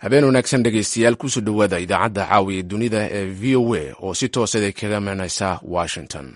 habeen wanaagsan dhegaystayaal kusoo dhowaada idaacadda caawiya dunida ee v o a oo si toosada kaga imanaysa washington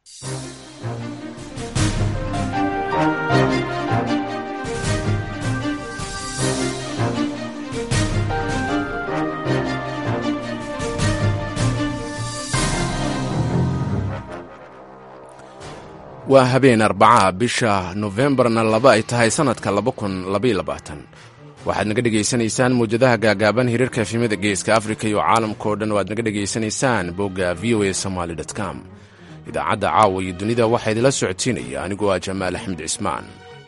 waa habeen arbacaha bisha nofembarna laba ay tahay sannadka waxaad naga dhegaysanaysaan mawjadaha gaagaaban hirarka efimada geeska afrika iyo caalamka oo dhan oo aad naga dhegaysanaysaan bogga v o a somaly com idaacadda caawa iyo dunida waxaa idinla socodsiinaya anigoo ah jamaal axmed cismaan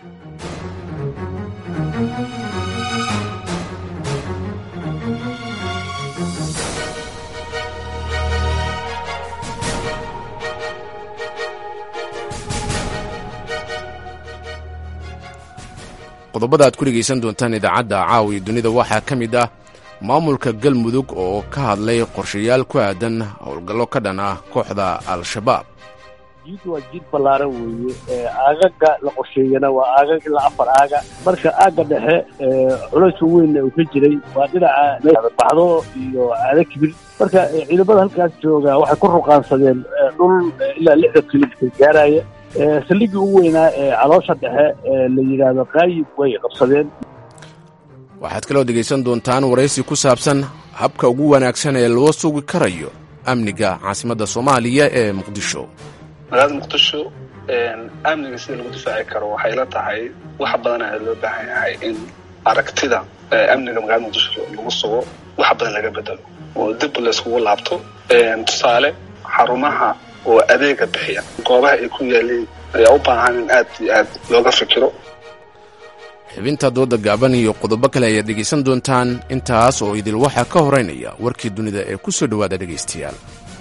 qodobada aad ku dhegaysan doontaan idaacadda caawiya dunida waxaa ka mid ah maamulka galmudug oo ka hadlay qorshayaal ku aadan howlgallo ka dhan ah kooxda al-shabaab jiid waa jiid ballaaran weeye aagaga la qorsheeyana waa aagag ilaa afar aaga marka aagga dhexe culayska weynna uu ka jiray waa dhinaca baxdo iyo aada kibir marka ciidamada halkaas jooga waxay ku ruqaansadeen dhul ilaa lixdan kilomitr gaaraya saldhiggii ugu weynaa ee caloosha dhexe ee la yidhaahdo qaayib way qabsadeen waxaad kaloo dhegaysan doontaan waraysi ku saabsan habka ugu wanaagsan ee loo sugi karayo amniga caasimadda soomaaliya ee muqdisho magaalada muqdisho amniga sida lagu difaaci karo waxay la tahay wax badan ayaa loo baahan yahay in aragtida amniga magaalada muqdisho lagu sugo wax badan laga bedelo oo dib layskugu laabto tusaale xarumaha oo adeega bixiya goobaha ay ku yaaleen ayaa u baahan in aad iyo aad looga fikiro xibinta dooda gaaban iyo qodobo kale ayaad dhegaysan doontaan intaas oo idil waxaa ka horeynaya warkii dunida ee ku soo dhowaada dhegaystayaal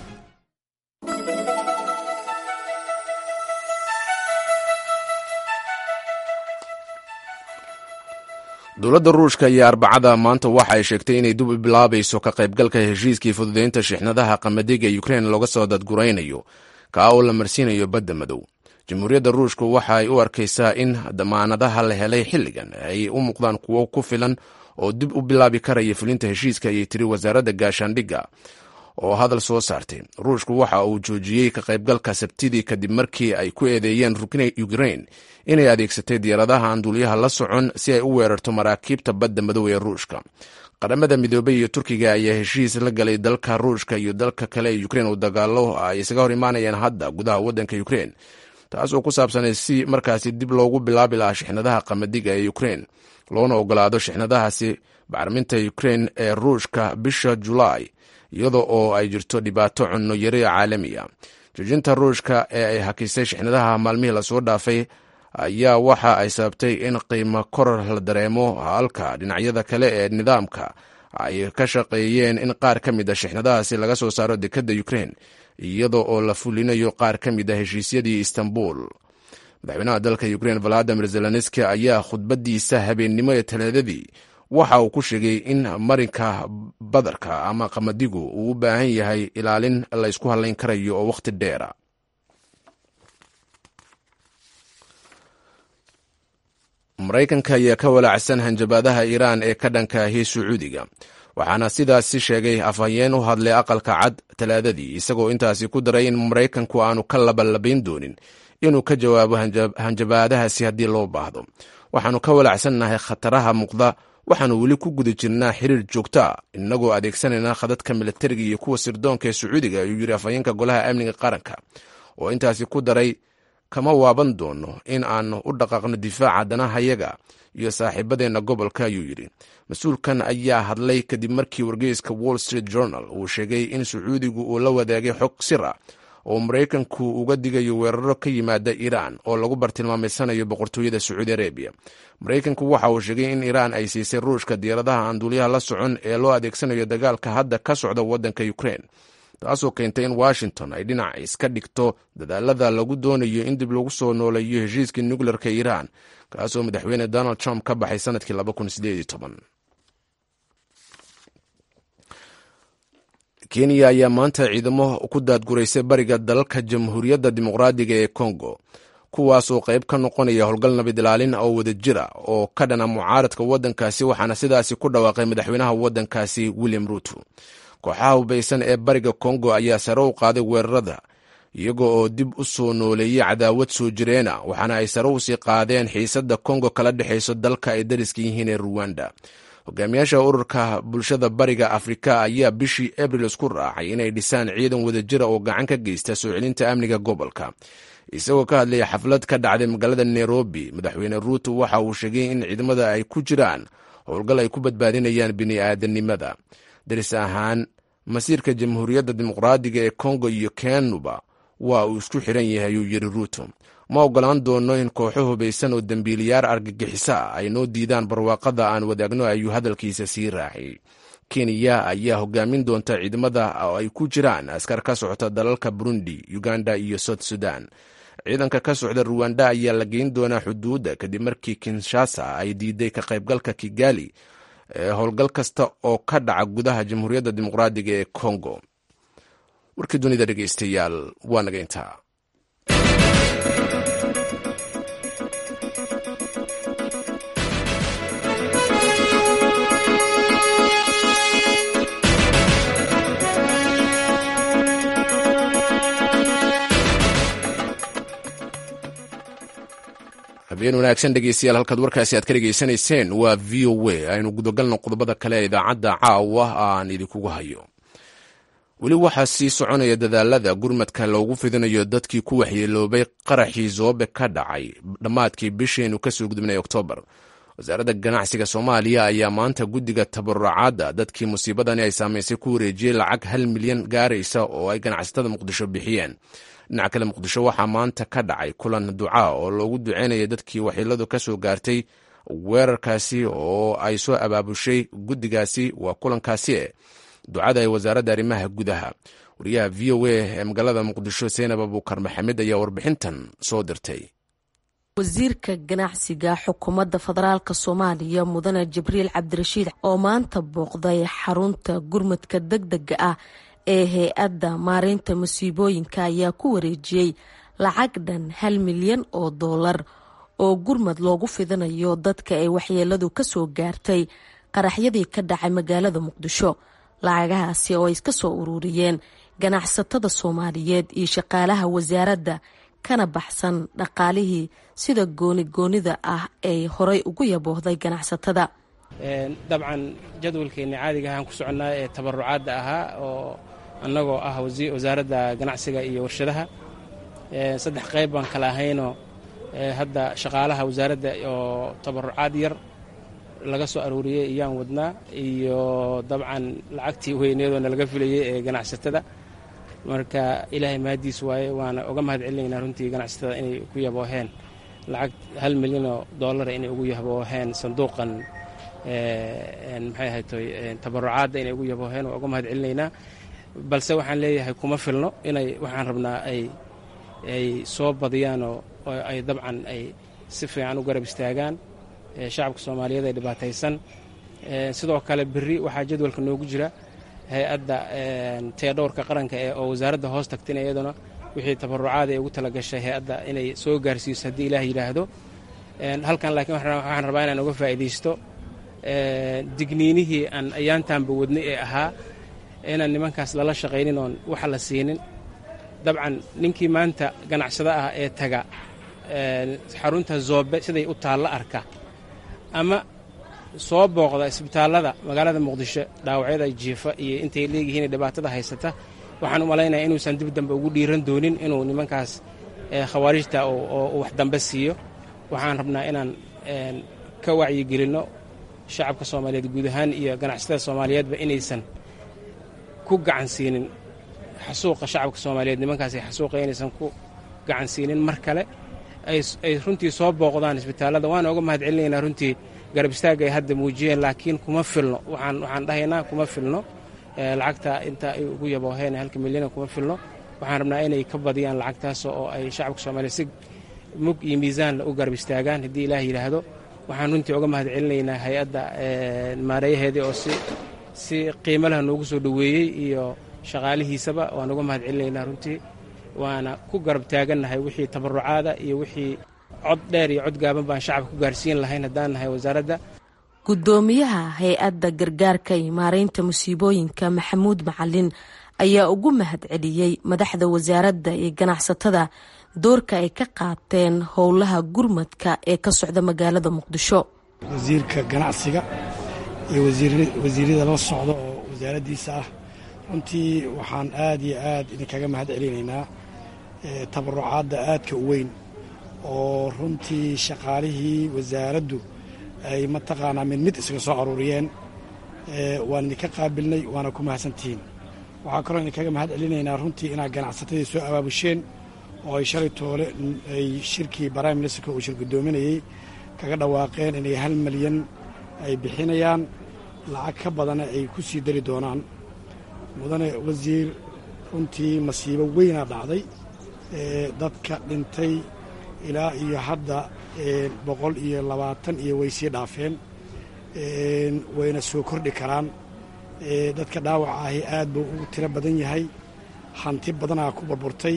dowladda ruushka iyo arbacada maanta waxa ay sheegtay inay dib u bilaabayso ka qaybgalka heshiiskii fududaynta shixnadaha qamadiga ukrein looga soo dadguraynayo kaa oo la marsiinayo badda madow jamhuuriyadda ruushku waxa ay u arkaysaa in damaanadaha la helay xilligan ay u muuqdaan kuwo ku filan oo dib u bilaabi karaya fulinta heshiiska ayay tiri wasaaradda gaashaandhigga oo hadal soo saartay ruushku waxa uu joojiyey ka qaybgalka sabtidii kadib markii ay ku eedeeyeen ukrein inay adeegsatay diyaaradaha aan duuliyaha la socon si ay u weerarto maraakiibta badda madow ee ruushka qaramada midoobey iyo turkiga ayaa heshiis la galay dalka ruushka iyo dalka kale ee ukrein oo dagaalo ay isaga hor imaanayaan hadda gudaha waddanka ukrein taas oo ku saabsanay si markaasi dib loogu bilaabi lahaa shixnadaha qamadiga ee ukrein loona ogolaado shixnadahaasi bacriminta ukrein ee ruushka bisha julaay iyada oo ay jirto dhibaato cunno yari caalamiya joojinta ruushka ee ay hakisay shixnadaha maalmihii lasoo dhaafay ayaa waxa ay sababtay in qiimo koror la dareemo halka dhinacyada kale ee nidaamka ay ka shaqeeyeen in qaar ka mid a shixnadahaasi laga soo saaro dekedda ukrein iyada oo la fulinayo qaar ka mid a heshiisyadii istanbul madaxweynaha dalka ukrein valadimir zelenski ayaa khudbadiisa habeennimo ee talaadadii waxa uu ku sheegay in marinka badarka ama qamadigu uu u baahan yahay ilaalin laysku hadlayn karayo oo wakhti dheera maraykanka ayaa ka walaacsan hanjabaadaha iiraan ee ka dhanka ahi sacuudiga waxaana sidaasi sheegay afhayeen u hadlay aqalka cad talaadadii isagoo intaasi ku daray in maraykanku aanu ka labalabayn doonin inuu ka jawaabo hanjabaadahaasi haddii loo baahdo waxaanu ka walaacsannahay khataraha muuqda waxaanu weli ku guda jirnaa xiriir joogto a inagoo adeegsanayna khadadka milatariga iyo kuwa sirdoonka ee sacuudiga ayuu yiri afhayeenka golaha amniga qaranka oo intaasi ku daray kama waaban doono in aanu u dhaqaaqno difaaca danahayaga iyo saaxiibadeenna gobolka ayuu yidhi mas-uulkan ayaa hadlay kadib markii wargeyska wall street journal uu sheegay in sacuudigu uu la wadaagay xog sir ah oo maraykanku uga digayo weeraro ka yimaada iiraan oo lagu bartilmaameysanayo boqortooyada sacuudi arabiya maraykanku waxa uu sheegay in iiraan ay siisay ruushka diyaaradaha aan duuliyaha la socon ee loo adeegsanayo dagaalka hadda ka socda waddanka ukrein taasoo keentay in washington ay dhinac iska dhigto dadaalada lagu doonayo in dib lagu soo nooleeyo heshiiskii nukleerka iiraan kaasoo madaxweyne donald trump ka baxay sanadkii kenya ayaa maanta ciidamo ku daadguraysay bariga dalalka jamhuuriyadda dimuqraadiga ee congo kuwaasoo qayb ka noqonaya howlgal nabad ilaalin oo wadajira oo ka dhana mucaaradka waddankaasi waxaana sidaasi ku dhawaaqay madaxweynaha waddankaasi william ruuto kooxaha hubaysan ee bariga kongo ayaa sare u qaaday weerarada iyaga oo dib u soo nooleeyey cadaawad soo jireena waxaana ay sare usii qaadeen xiisadda kongo kala dhexayso dalka ay dariska yihiin ee ruwanda hogaamiyaasha ururka bulshada bariga afrika ayaa bishii abril isku raacay inay dhisaan ciidan wadajira oo gacan ka geysta soo celinta amniga gobolka isagoo ka hadlaya xaflad ka dhacday magaalada nairobi madaxweyne ruuto waxa uu sheegay in ciidamada ay ku jiraan howlgal ay ku badbaadinayaan bini'aadanimada daris ahaan masiirka jamhuuriyadda dimuqraadiga ee kongo iyo kenuba waa uu isku xiran yahay uu yiri ruuto ma ogolaan doono in kooxo hubaysan oo dembiiliyaar argagixisa ah ay noo diidaan barwaaqada aan wadaagno ayuu hadalkiisa sii raaciyey kenya ayaa hogaamin doonta ciidamada oo ay ku jiraan askar ka socota dalalka burundi uganda iyo south sudan ciidanka ka socda ruwanda ayaa la geyn doonaa xuduudda kadib markii kinshasa ay diiday ka qaybgalka kigali ee howlgal kasta oo ka dhaca gudaha jamhuuriyadda dimuqraadiga ee kongo warkii dunida dhegeystayaal waa naga intaa habeen wanaagsan dhegeystayaal halkaad warkaasi aad ka dhegeysanayseen waa v o a aynu gudagalno qodobada kale ee idaacadda caawa aan idinkugu hayo weli waxaa sii soconaya dadaalada gurmadka loogu fidinayo dadkii ku waxyeeloobay qaraxii zoobe ka dhacay dhammaadkii bisheenu kasoo gudubnay oktoobar wasaaradda ganacsiga soomaaliya ayaa maanta guddiga tabarucaadda dadkii musiibadani ay saamaysay ku wareejiyey lacag hal milyan gaaraysa oo ay ganacsatada muqdisho bixiyeen dhinaca kale muqdisho waxaa maanta ka dhacay kulan ducaa oo loogu duceynaya dadkii waxyeeladu ka soo gaartay weerarkaasi oo ay soo abaabushay guddigaasi waa kulankaasi e ducada ee wasaaradda arrimaha gudaha wariyaha v o a ee magaalada muqdisho seenab abuukar maxamed ayaa warbixintan soo dirtay wasiirka ganacsiga xukuumadda federaalk soomaaliya mudane jibriil cabdirashiid oo maanta booqday xarunta gurmadka deg dega ah ee hay-adda maareynta masiibooyinka ayaa ku wareejiyey lacag dhan hal milyan oo doolar oo gurmad loogu fidinayo dadka ay waxyeeladu kasoo gaartay qaraxyadii ka dhacay magaalada muqdisho lacagahaasi oo ay iska soo ururiyeen ganacsatada soomaaliyeed iyo shaqaalaha wasaaradda kana baxsan dhaqaalihii sida gooni goonida ah ay horay ugu yaboohday ganacsatada dabcan jadwalkeenni caadiga ahaan ku soconnaa ee tabarucaadda ahaa oo annagoo ah wasaaradda ganacsiga iyo warshadaha saddex qayb baan kala ahaynoo hadda shaqaalaha wasaaradda oo tabarucaad yar laga soo aruuriyey iyaan wadnaa iyo dabcan lacagtii weyneedoo nalaga filayey ee ganacsatada marka ilaahay mahaddiis waaye waana uga mahad celinaynaa runtii ganacsatada inay ku yabooheen lacag hal milyanoo doolara inay ugu yabooheen sanduuqan maxay ahaytoy tabarucaadda inay ugu yabooheen waa uga mahad celinaynaa balse waxaan leeyahay kuma filno inay waxaan rabnaa ay ay soo badiyaanoo ay dabcan ay si fiican u garab istaagaan shacabka soomaaliyeed ee dhibaataysan sidoo kale berri waxaa jadwalka noogu jira hay-adda teedhowrka qaranka ee oo wasaaradda hoos tagtin iyaduna wixii tabarucaada ee ugu talagashay hay-adda inay soo gaarsiiso haddii ilaah yidhaahdo halkan laakiin waxaan rabaa inaan uga faa'iidaysto digniinihii aan ayaantaanba wadnay ee ahaa inaan nimankaas lala shaqaynin oon waxa la siinin dabcan ninkii maanta ganacsado ah ee taga xarunta zoobe siday u taalla arka ama soo booqda isbitaallada magaalada muqdisho dhaawacyada jiifa iyo intay leeyihiin dhibaatada haysata waxaan u malaynaya inuusan dib dambe ugu dhiiran doonin inuu nimankaas khawaarijta oo wax dambe siiyo waxaan rabnaa inaan ka wacyigelinno shacabka soomaaliyeed guud ahaan iyo ganacsatada soomaaliyeedba inaysan ku gacan siinin xasuuqa shacabka soomaaliyeed nimankaasay xasuuqa inaysan ku gacan siinin mar kale ay runtii soo booqdaan isbitaallada waana uga mahad celinaynaa runtii garab istaagga ay hadda muujiyeen laakiin kuma filno waxaan dhahaynaa kuma filno lacagta inta ay ugu yabooheen halka milyana kuma filno waxaan rabnaa inay ka badiyaan lacagtaas oo ay shacabka soomaaliyeed si mug iyo miisaanla u garab istaagaan haddii ilaah yidhaahdo waxaan runtii uga mahad celinaynaa hay-adda maareeyaheedii oo si si qiimo leh noogu soo dhoweeyey iyo shaqaalihiisaba waan uga mahad celinaynaa runtii waana ku garab taagannahay wixii tabarucaada iyo wixii cod dheer iyo cod gaaban baan shacabka ku gaarsiin lahayn haddaan nahay wasaaradda guddoomiyaha hay-adda gargaarka iyo maaraynta musiibooyinka maxamuud macalin ayaa ugu mahad celiyey madaxda wasaaradda iyo ganacsatada doorka ay ka qaateen howlaha gurmadka ee ka socda magaalada muqdisho wasiirka ganacsiga iyo wasiiryada la socda oo wasaaraddiisa ah runtii waxaan aad iyo aad idinkaga mahad celinaynaa tabarucaadda aadka u weyn oo runtii shaqaalihii wasaaraddu ay mataqaanaa mid mid isaga soo aruuriyeen waan idinka qaabilnay waana ku mahadsantihiin waxaa kaloo idinkaga mahad celinaynaa runtii inaad ganacsatadii soo abaabusheen oo ay shalay toole ay shirkii prime ministerka uu shir guddoominayey kaga dhawaaqeen inay hal malyan ay bixinayaan lacag ka badana ay ku sii dari doonaan mudane wasiir runtii masiibo weynaa dhacday dadka dhintay ilaa iyo hadda boqol iyo labaatan iyo way sii dhaafeen wayna soo kordhi karaan dadka dhaawaca ahi aad buu ugu tiro badan yahay hanti badanaa ku burburtay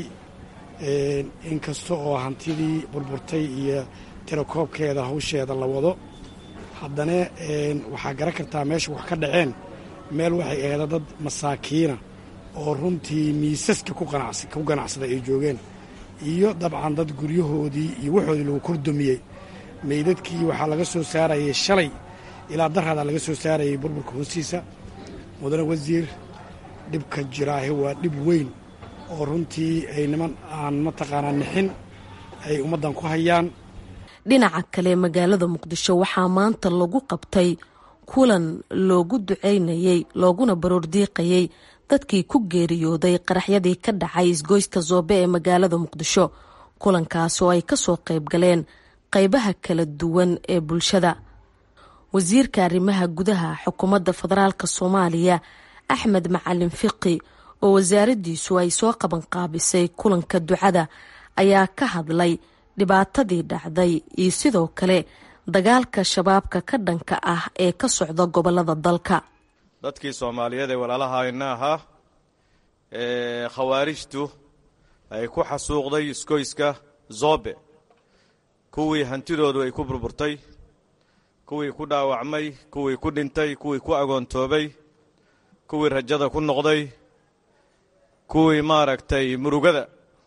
inkasta oo hantidii burburtay iyo tirakoobkeeda hawsheeda la wado haddana waxaa garan kartaa meesha wax ka dhaceen meel waxay aheeda dad masaakiina oo runtii miisaska ku ganacsada ay joogeen iyo dabcan dad guryahoodii iyo waxoodii lagu kordumiyey meydadkii waxaa laga soo saarayay shalay ilaa daraadaa laga soo saarayay burburka hoostiisa mudane wasiir dhibka jiraahe waa dhib weyn oo runtii ay niman aan mataqaanaa nixin ay ummaddan ku hayaan dhinaca kale magaalada muqdisho waxaa maanta lagu qabtay kulan loogu duceynayey looguna baroordiiqayey dadkii ku geeriyooday qaraxyadii ka dhacay isgoyska zoobe ee magaalada muqdisho kulankaas oo ay kasoo qayb galeen qaybaha kala duwan ee bulshada wasiirka arrimaha gudaha xukuumadda federaalk soomaaliya axmed macalin fiqi oo wasaaraddiisu ay soo qabanqaabisay kulanka ducada ayaa ka hadlay dhibaatadii dhacday iyo sidoo kale dagaalka shabaabka ka dhanka ah ee ka socda gobolada dalka dadkii soomaaliyeed ee walaalahayna ahaa ee khawaarijtu ay ku xasuuqday iskoyska zobe kuwii hantidoodu ay ku burburtay kuwii ku dhaawacmay kuwii ku dhintay kuwii ku agoontoobay kuwii rajada ku noqday kuwii maaragtay murugada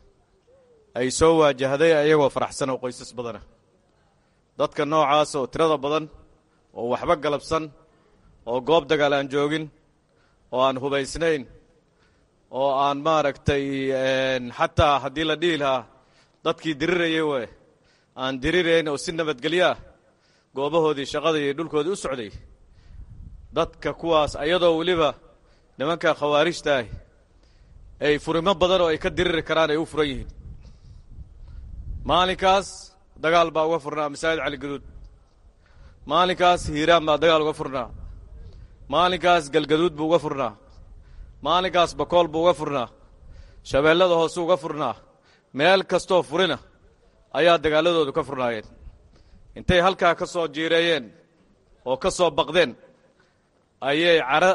ay soo waajahday ayagoo faraxsan oo qoysas badana dadka noocaas oo tirada badan oo waxba galabsan oo goob dagaal aan joogin oo aan hubaysnayn oo aan maaragtay xataa haddii la dhihi lahaa dadkii dirirayay we aan dirirayn oo si nabadgelyo ah goobahoodii shaqada iyo dhulkoodii u socday dadka kuwaas ayadoo weliba nimanka khawaarijta ah ay furimo badan oo ay ka diriri karaan ay u furan yihiin maalinkaas dagaal baa uga furnaa masaajid cali gaduud maalinkaas hiiraan baa dagaal uga furnaa maalinkaas galgaduud buu uga furnaa maalinkaas bakool buu uga furnaa shabeellada hoose uga furnaa meel kastoo furina ayaa dagaaladoodu ka furnaayeen intay halkaa ka soo jiireeyeen oo ka soo baqdeen ayay cara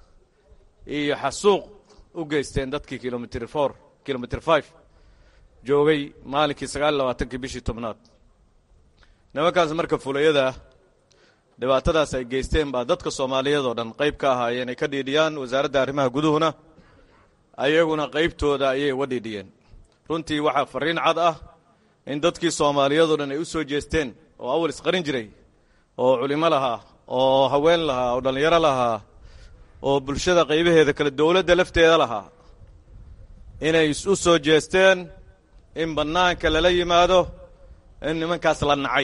iyo xasuuq u geysteen dadkii kilomitr for kilomitr five joogay maalinkii sagaal iyo labaatankii bishii tobnaad nimankaas marka fulayada ah dhibaatadaas ay geysteen baa dadka soomaaliyeed oo dhan qayb ka ahaayeen ay ka dhiidhiyaan wasaaradda arrimaha guduhuna ayaguna qaybtooda ayay uga dhiidhiyeen runtii waxaa farriin cad ah in dadkii soomaaliyeed oo dhan ay u soo jeesteen oo awal isqarin jiray oo culimo lahaa oo haween lahaa oo dhallinyaro lahaa oo bulshada qaybaheeda kale dowladda lafteeda lahaa inay u soo jeesteen in bannaanka lala yimaado in nimankaas la nacay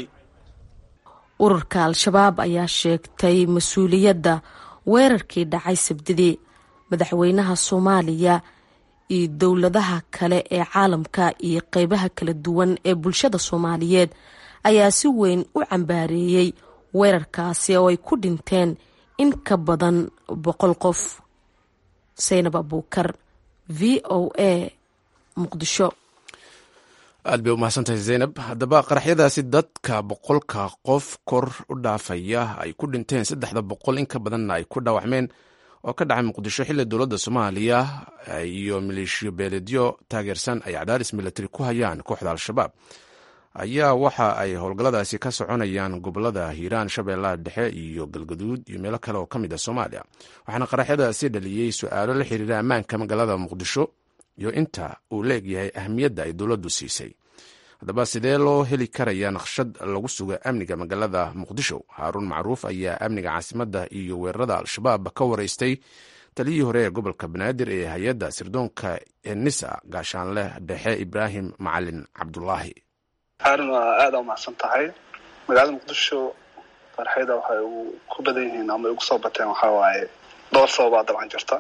ururka al-shabaab ayaa sheegtay mas-uuliyadda weerarkii dhacay sabdidii madaxweynaha soomaaliya iyo dowladaha kale ee caalamka iyo qeybaha kala duwan ee bulshada soomaaliyeed ayaa si weyn u cambaareeyey weerarkaasi oo ay ku dhinteen in ka badan boqol qof saynab abuukar v o a muqdisho aad bay u mahadsantahay zaynab haddaba qaraxyadaasi dadka boqolka qof kor u dhaafaya ay ku dhinteen saddexda boqol in ka badanna ay ku dhaawacmeen oo ka dhacay muqdisho xilli dowladda soomaaliya iyo maleeshiyo beeledyo taageersan ay cadaadis milatari ku hayaan kooxda al-shabaab ayaa waxa ay howlgalladaasi ka soconayaan gobolada hiiraan shabeellaha dhexe iyo galgaduud iyo meelo kale oo ka mid a soomaaliya waxaana qaraxyadaasi dhaliyey su-aalo la xiriira ammaanka magaalada muqdisho iyo inta uu leegyahay ahmiyadda ay dowladdu siisay haddaba sidee loo heli karaya naqshad lagu suga amniga magaalada muqdisho haaruun macruuf ayaa amniga caasimadda iyo weerarada al-shabaab ka waraystay taliyihii hore ee gobolka banaadir ee hay-adda sirdoonka enisa gaashaanleh dhexe ibraahim macalin cabdulaahi haarun waa aada umacsan tahay magaalada muqdisho farxayda waxay ku badan yihiin ama ugu soo bateen waxaa waaye dhowr sababaa dabcan jirta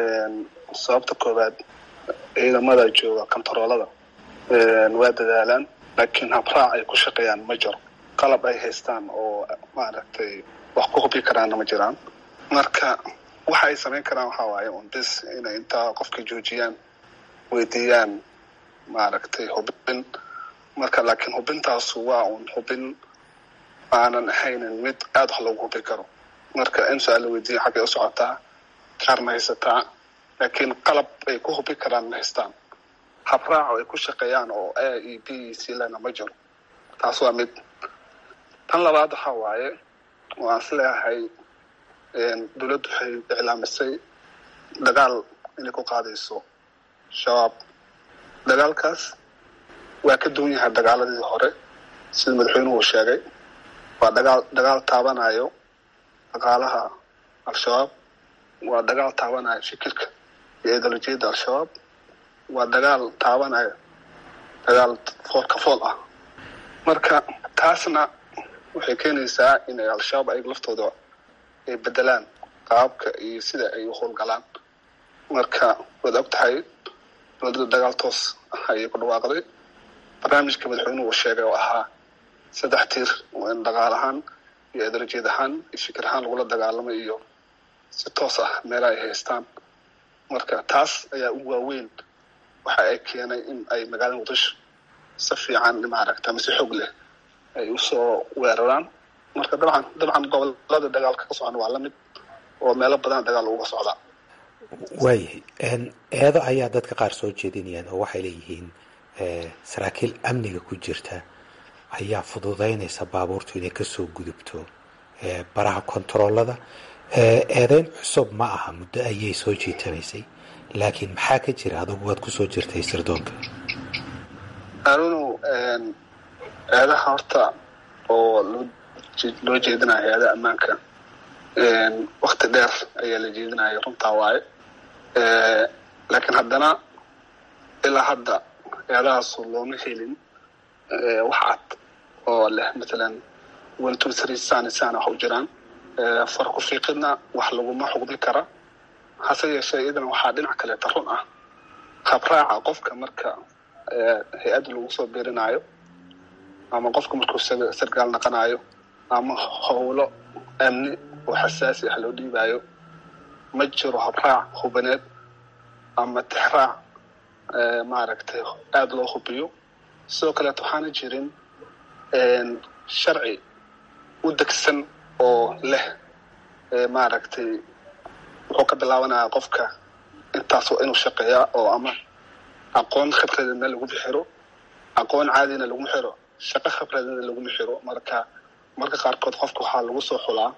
sababta koowaad ciidamada jooga kontaroolada waa dadaalaan laakiin habraac ay ku shaqeeyaan ma jiro qalab ay haystaan oo maaragtay wax ku hubi karaanna ma jiraan marka waxa ay samayn karaan waxaa waaye un bis inay intaa qofka joojiyaan weydiiyaan maaragtay hubin marka laakiin hubintaasu waa un hubin aanan ahaynin mid aada wax loogu hubi karo marka in su-aal la weydiiya xaggay u socotaa kaar ma haysataa laakiin qalab ay ku hubi karaan ma haystaan habraac oo ay ku shaqeeyaan oo a e b c lena ma jiro taas waa mid tan labaad waxaa waaye waan is leeyahay dowladdu waxay iclaamisay dagaal inay ku qaadayso shabaab dagaalkaas waa ka duwan yahay dagaaladii hore sida madaxweynuhu sheegay waa dagaal dagaal taabanayo dhaqaalaha al-shabaab waa dagaal taabanayo fikirka iyo ideolojiyadda al-shabaab waa dagaal taabanayo dagaal fool ka fool ah marka taasna waxay keenaysaa inay al-shabaab ayaga laftooda ay bedelaan qaababka iyo sida ay u howlgalaan marka waad og tahay dowladda dagaal toos ah ayay ku dhawaaqday barnaamijka madaxweynuhu uu sheegay oo ahaa saddex tiir oo in dhaqaal ahaan iyo ideolojiyad ahaan iyo fikir ahaan lagula dagaalamo iyo si toos ah meelaha ay haystaan marka taas ayaa u waaweyn waxa ay keenay in ay magaalada muqdisho si fiican maaragta ama si xoog leh ay usoo weeraraan marka dabcan dabcan gobolada dagaalka ka socon waa lamid oo meelo badan dagaal uga socdaa waayahay eedo ayaa dadka qaar soo jeedinayaan oo waxay leeyihiin saraakiil amniga ku jirta ayaa fududaynaysa baabuurtu inay kasoo gudubto baraha kontaroolada eedeyn cusub ma aha muddo ayay soo jiitamaysay laakiin maxaa ka jira adugu waad kusoo jirtay sirdoonka anuunu eedaha horta oo loo jeedinaya hay-adaha ammaanka wakti dheer ayaa la jeedinaya runtaa waaye laakiin haddana ilaa hadda eedahaasu looma helin wax cad oo leh matalan one two three sani sana wax u jiraan far ku fiiqidna wax laguma xugmi kara hase yeeshee iyadana waxaa dhinac kaleeta run ah habraaca qofka marka hay-adda lagu soo birinaayo ama qofka markuu sargaal naqanayo ama howlo amni oo xasaasi ah loo dhiibayo ma jiro habraac hubaneed ama tixraac maaragtay aada loo hubiyo sidoo kaleeto waxaana jirin sharci u degsan oo leh maaragtay wuxuu ka bilaabanaya qofka intaas waa inuu shaqeeyaa oo ama aqoon khibradeedna laguma xiro aqoon caadina laguma xiro shaqo khibradeedna laguma xiro marka marka qaarkood qofka waxaa lagu soo xulaa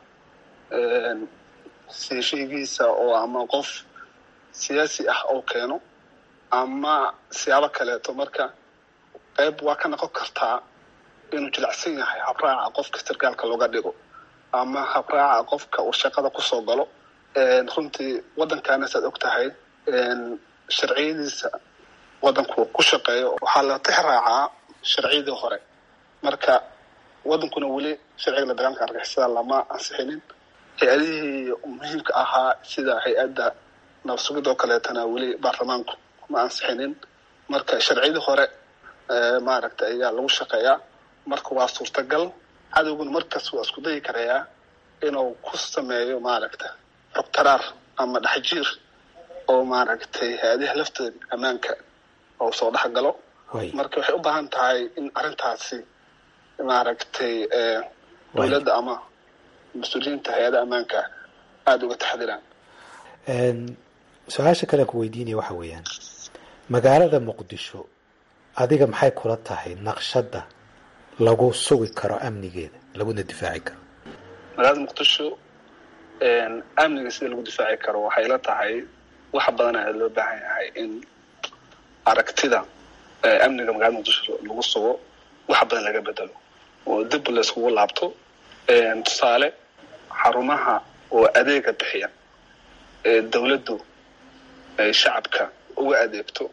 siishaygiisa oo ama qof siyaasi ah oo keeno ama siyaabo kaleeto marka qayb waa ka noqon kartaa inuu jilicsan yahay habraaca qofka sargaalka looga dhigo ama habraaca qofka uu shaqada kusoo galo runtii waddankaana saad og tahay sharciyadiisa waddanku ku shaqeeyo waxaa la tix raacaa sharciyadii hore marka waddankuna weli sharciga la dagaalka argixisada lama ansixinin hay-adihii muhiimka ahaa sida hay-adda nabsugid oo kaleetana weli baarlamaanku ma ansixinin marka sharciyadii hore maaragta ayaa lagu shaqeeyaa marka waa suurtagal cadowguna markaas waa isku dayi karayaa inuu ku sameeyo maaragta xogtaraar ama dhexjiir oo maaragtay hay-adaha laftooda ammaanka oo soo dhex galo marka waxay u baahan tahay in arrintaasi maaragtay dowladda ama mas-uuliyiinta hay-adaha ammaanka aada uga taxdiraan su-aasha kale aan ku weydiinaya waxa weeyaan magaalada muqdisho adiga maxay kula tahay naqshadda lagu sugi karo amnigeeda laguna difaaci karo magaalada muqdisho amniga sida lagu difaaci karo waxay la tahay wax badan ayaa loo baahan yahay in aragtida amniga magaalada muqdisho lagu sugo wax badan laga bedelo oo dib layskugu laabto tusaale xarumaha oo adeega bixiya ee dawladdu ay shacabka uga adeegto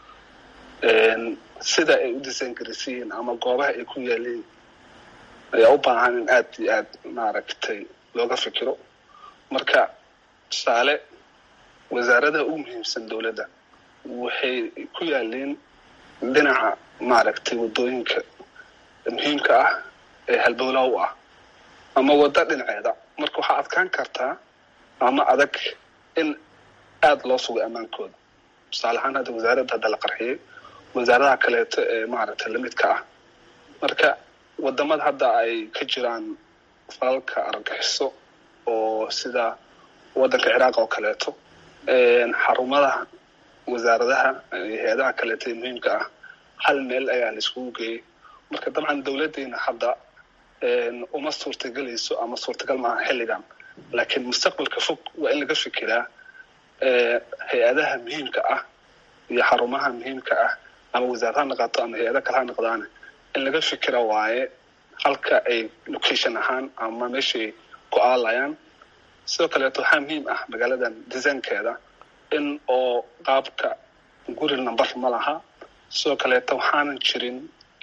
sida ay u disayngaraysan yihiin ama goobaha ay ku yaaliin ayaa u baahan in aad iyo aad maaragtay looga fikiro marka tusaale wasaaradaha ugu muhiimsan dawladda waxay ku yaaliin dhinaca maaragtay waddooyinka muhiimka ah ee halbowlaha u ah ama waddo dhinaceeda marka waxaa adkaan kartaa ama adag in aada loo sugo ammaankooda tusaale ahaan hadda wasaaradda hadda la qarxiyey wasaaradaha kaleeto ee maaragtay lamidka ah marka wadamada hadda ay ka jiraan falalka argagixiso oo sida waddanka ciraaq oo kaleeto xarumadaha wasaaradaha hay-adaha kaleeto ee muhiimka ah hal meel ayaa la iskugu geeyey marka dabcan dawladdeena hadda uma suurtagelayso ama suurtagal maaha xilligan laakiin mustaqbalka fog waa in laga fikiraa hay-adaha muhiimka ah iyo xarumaha muhiimka ah ama wasaarad ha noqoto ama hay-ada kale ha noqdaane in laga fikira waaye halka ay location ahaan ama meeshay ku aalayaan sidoo kaleeto waxaa muhiim ah magaaladan desaynkeeda in oo qaabka guri number ma laha sidoo kaleeto waxaanan jirin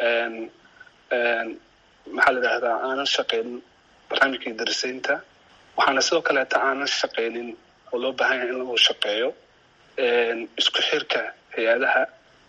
maxaa la yidhahdaa aanan shaqaynin barnaamijkii darisaynta waxaana sidoo kaleeta aanan shaqaynin oo loo baahan yahay in lagu shaqeeyo isku xirka hay-adaha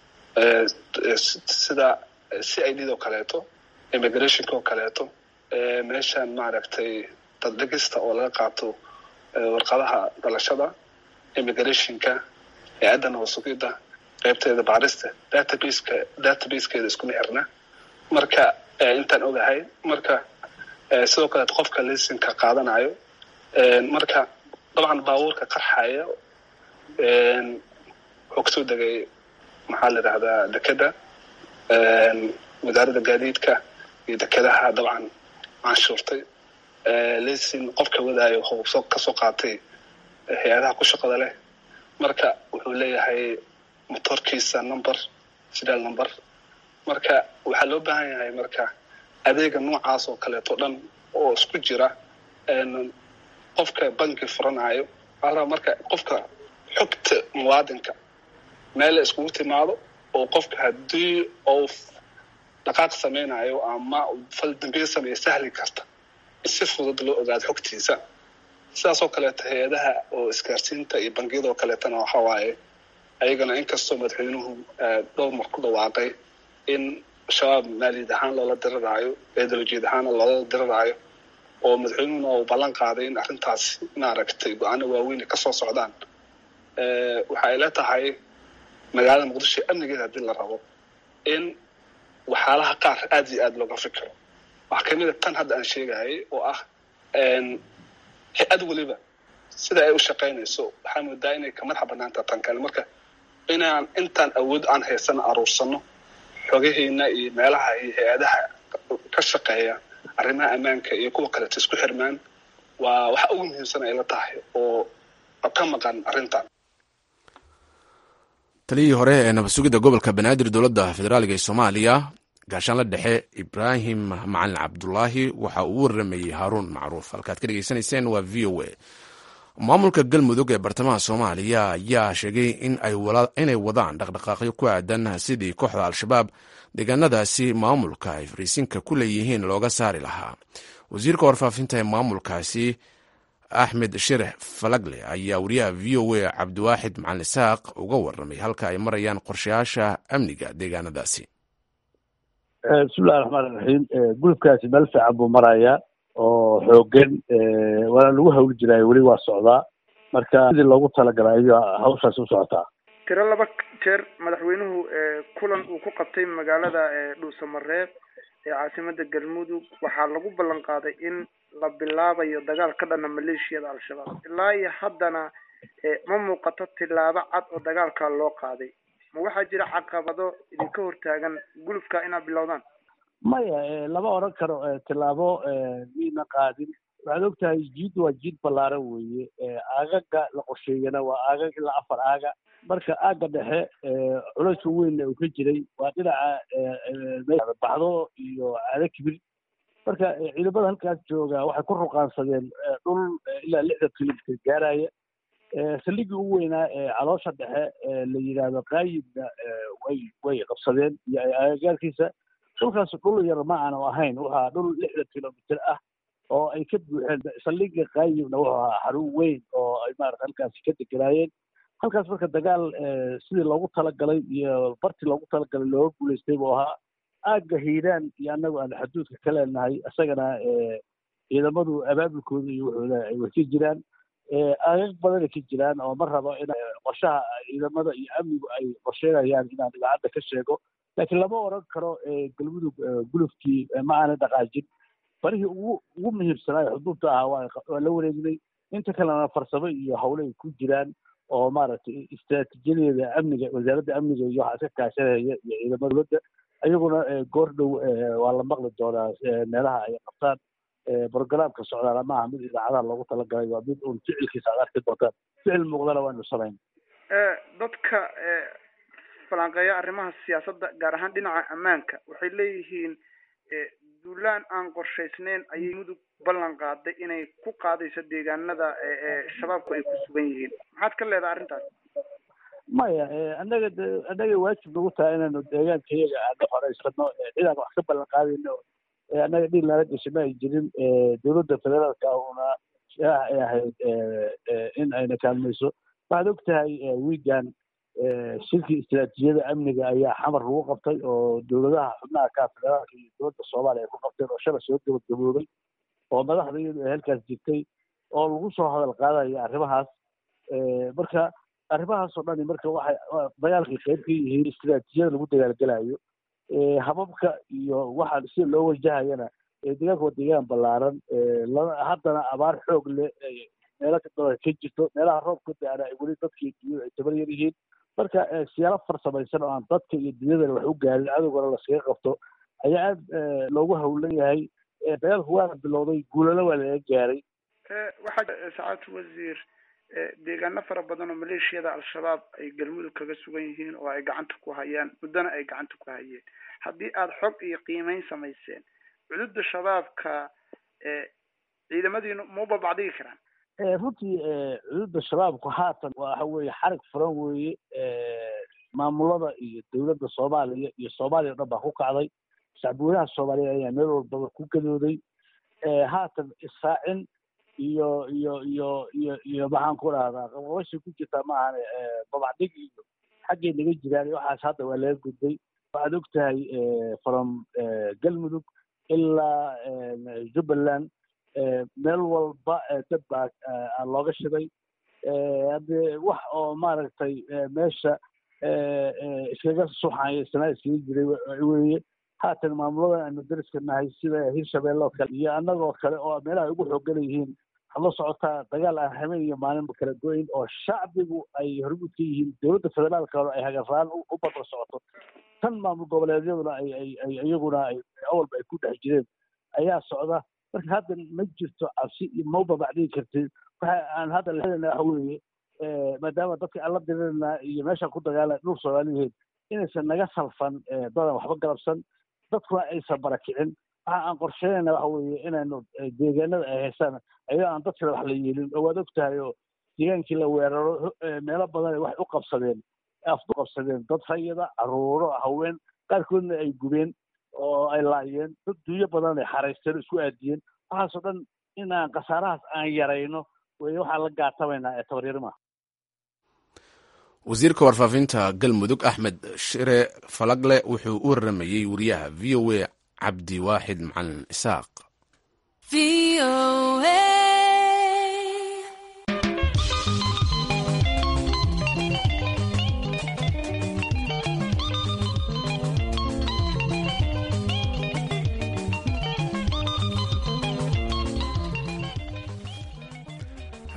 sida c i d oo kaleeto immigrationka oo kaleeto meeshan maaragtay daddegista oo laga qaato warqadaha dhalashada immigrationka hay-adda nabasugidda qaybteeda baarista databaseka databasekeeda iskuma xirna marka intaan ogahay marka sidoo kaleeto qofka lisinka qaadanayo marka dabcan baabuurka qarxaya wuxuu kasoo degay maxaa la yidhahdaa dekeda wasaaradda gaadiidka iyo dekedaha dabcan canshuurtay lisin qofka wadaayo wuxuu kasoo qaatay hay-adaha ku shaqada leh marka wuxuu leeyahay motorkiisa number sidaal number marka waxaa loo baahan yahay marka adeega noocaas oo kaleeto dhan oo isku jira qofka banki furanayo waxaa marka qofka xogta muwaadinka meel la iskugu timaado oo qofka haddii uu dhaqaaq samaynayo ama fal dambiye sameeya sahli karta in si fudud loo ogaado xogtiisa sidaasoo kaleeto hay-adaha oo isgaarsiinta iyo bangiyada oo kaleetana waxa waaye ayagana inkastoo madaxweynuhu dhowr mar ku dhawaaqay in shabaab maaliyad ahaan loola diriraayo ideolojiyad ahaana loola diriraayo oo madaxweynuhuna uu ballan qaaday in arrintaas maaragtay go-aano waaweyn kasoo socdaan waxa ay la tahay magaalada muqdisho amnigeeda haddii la rabo in waxyaalaha qaar aad iyo aad looga fikiro waxaa kamid a tan hadda aan sheegayay oo ah hay-ad weliba sida ay u shaqaynayso waxaa moodaa inay ka madaxa banaanta tan kale marka inaan intaan awood aan haysano aruursano xogaheena iyo meelaha iyo hay-adaha ka shaqeeya arrimaha ammaanka iyo kuwa kaleeto isku xirmaan waa waxa ugu muhiimsan ay la tahay oo ka maqan arrintan taliyihii hore ee nabadsugidda gobolka banaadir dowladda federaaliga ee soomaaliya gaashaanla dhexe ibraahim macalin cabdulaahi waxa uu waramayey haaruun macruuf halkaad ka dhegeysanayseen waa v o a maamulka galmudug ee bartamaha soomaaliya ayaa sheegay inay wadaan dhaqdhaqaaqyo ku aadan sidii kooxda al-shabaab deegaanadaasi maamulka ay fariisinka ku leeyihiin looga saari lahaa wasiirka warfaafinta ee maamulkaasi axmed shirix falagle ayaa wariyaha v o a cabdiwaaxid macalin isaaq uga waramay halka ay marayaan qorshayaasha amniga deegaanadaasi bismillahi raxmaan iraxiim gulubkaasi meel fiican buu marayaa oo xoogan waana lagu hawli jiraayo weli waa socdaa marka sidii loogu talagalay ayaa hawshaasi u socotaa tiro laba jeer madaxweynuhu kulan uu ku qabtay magaalada dhuusamareeb ee caasimada galmudug waxaa lagu ballan qaaday in la bilaabayo dagaal ka dhana maleeshiyada al-shabaab ilaa iyo haddana ma muuqato tillaabo cad oo dagaalka loo qaaday ma waxaa jira caqabado idinka hortaagan gulufka inaad bilowdaan maya lama odhan karo tillaabo miina qaadin waxaad ogtahay jiid waa jiid ballaaran weeye aagaga la qorsheeyana waa aagag ilaa afar aaga marka aagga dhexe culayska weynna uu ka jiray waa dhinaca baxdo iyo caado kibir marka ciidamada halkaas jooga waxay ku ruqaansadeen dhul ilaa lixdan kilomitr gaaraya saldhiggii ugu weynaa ee caloosha dhexe la yidhaahdo qaayibna way way qabsadeen iyo agagaarkiisa dhulkaas dhul yar ma aanu ahayn waxaa dhul lixdan kilomitr ah oo ay ka buuxeen saldhigga qaayibna wuxuu ahaa xarun weyn oo ay maarata halkaasi ka deganaayeen halkaas marka dagaal sidii loogu talagalay iyo bartii loogu talagalay looga guulaystay buu ahaa aagga hiiraan iyo annagu aan xaduudka ka leenahay isagana ciidamadu abaabulkooda iyo wuxuuda ay wasi jiraan aagag badanay ka jiraan oo ma rabo in qorshaha ciidamada iyo amnigu ay qorsheynayaan inaan idaacadda ka sheego laakiin lama odhan karo galmudug gulufkii ma aanay dhaqaajin farihii ugu ugu muhiimsanaayo xuduudta ahaa waa la wareegnay inta kalena farsamo iyo hawle ay ku jiraan oo maaragtay istraatiijiyadeeda amniga wasaaradda amniga iyo waxaa iska kaashanaya iyo ciidamada dowladda iyaguna goor dhow waa la maqli doonaa meelaha ay qabtaan brogramka socdaala maaha mid idaacadaha loogu talagalay waa mid uun ficilkiisa aad arki doontaan ficil muuqdana waanu samayn dadka falanqeeya arrimaha siyaasadda gaar ahaan dhinaca ammaanka waxay leeyihiin duulaan aan qorshaysneyn ayay mudug ballan qaaday inay ku qaadayso deegaanada shabaabku ay ku sugan yihiin maxaad ka leedahay arrintaas maya annaga de annaga waajib nagu tahay inaanu deegaanka iyaga aana horeysano cidaan wax ka ballan qaadayno annaga dhil nala gashay ma ay jirin dowladda federaalka una ay ahayd in ayna kaalmayso waxaad og tahay wiigan shirkii istiraatiijiyada amniga ayaa xamar lagu qabtay oo dowladaha xubnaha ka federaalka iyo dowladda soomaaliya ay ku qabteen oo shalay soo gabagaboobay oo madaxda iyadu ay halkaas jirtay oo lagu soo hadal qaadaya arrimahaas marka arrimahaas oo dhani marka waxay dagaalkay qayb ka yihiin istiraatiijiyada lagu dagaalgelayo hababka iyo waxa sida loo wajahayana deegaanka waa deegaan ballaaran haddana abaar xoog leh meelo kadaba ka jirto meelaha roobka da-ana ay weli dadka iyo dunyada ay tabar yar yihiin marka siyaalo farsamaysan oo aan dadka iyo dunyadana wax u gaarin cadowgana laskaga qabto ayaa aad loogu hawlan yahay dagaalku waana bilowday guulana waa laga gaaray waxaa sacaadatu wasiir deegaano fara badan oo maleeshiyada al-shabaab ay galmudug kaga sugan yihiin oo ay gacanta ku hayaan muddona ay gacanta ku hayeen haddii aada xog iyo qiimeyn samayseen cududa shabaabka ciidamadiinu ma babacdigi karaan runtii cududa shabaabku haatan waxa weeye xarig furan weeye maamulada iyo dowladda soomaaliya iyo soomaaliya o dhan baa ku kacday shacbweynaha soomaaliya ayaa meel walbaba ku gadooday haatan israacin iyo iyo iyo iyo iyo maxaan ku dhahdaa qabqabashay ku jirtaa ma ahane babacdig iyo xaggay naga jiraan waxaas hadda waa laga gudbay waxaad og tahay from galmudug ilaa jubbaland meel walba dad baa looga shiday haddee wax oo maaragtay meesha iskaga suxaya sanaa iskaga jiray weye haatan maamulada aanu dariska nahay sida hirshabeelle oo kale iyo annagoo kale oo meelaha ugu xoogan yihiin waxaad la socotaa dagaal aan habeen iyo maalinba kala go-in oo shacbigu ay hormuud ka yihiin dowladda federaalka ay hagarraan u badla socoto tan maamul goboleedyaduna ay ay ay iyaguna ay awalba ay ku dhex jireen ayaa socda marka hadda ma jirto cabsi iyo ma babacdigi kartid waxa aan hadda leedana waxa weeye maadaama dadka aan la dirirna iyo meeshaan ku dagaala dhul soomaaliyeed inaysan naga salfan dadan waxba galabsan dadkuna aysan barakicin waxa aan qorsheynayna waxa weeye inaynu deegaanada ay haystaan ayadoo aan dad kale wax la yeelin oo waad og tahay oo deegaankii la weeraro meelo badan waxay u qabsadeen afku qabsadeen dad rayada caruuro haween qaarkoodna ay gubeen oo ay laayeen dad dunyo badan ay xaraysteen isku aadiyeen waxaasoo dhan inaan khasaarahaas aan yarayno wey waxaan la gaatamaynaa ee tabaryarimaha wasiirka warfaafinta galmudug axmed shire falagle wuxuu u waramayey wariyaha v o a cabdi waaxid macalin isaaq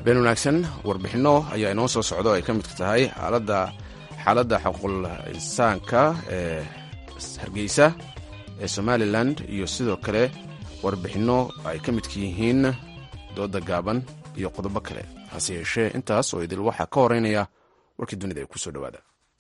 habeen wanaagsan warbixinno ayaa inoo soo socda oo ay ka midka tahay xaaladda xaaladda xuquul insaanka ee hargeysa ee somalilan iyo sidoo kale warbixinno ay ka midka yihiin dooda gaaban iyo qodobo kale hase yeeshee intaas oo idil waxaa ka horeynaya warkii dunida ee kusoo dhowaada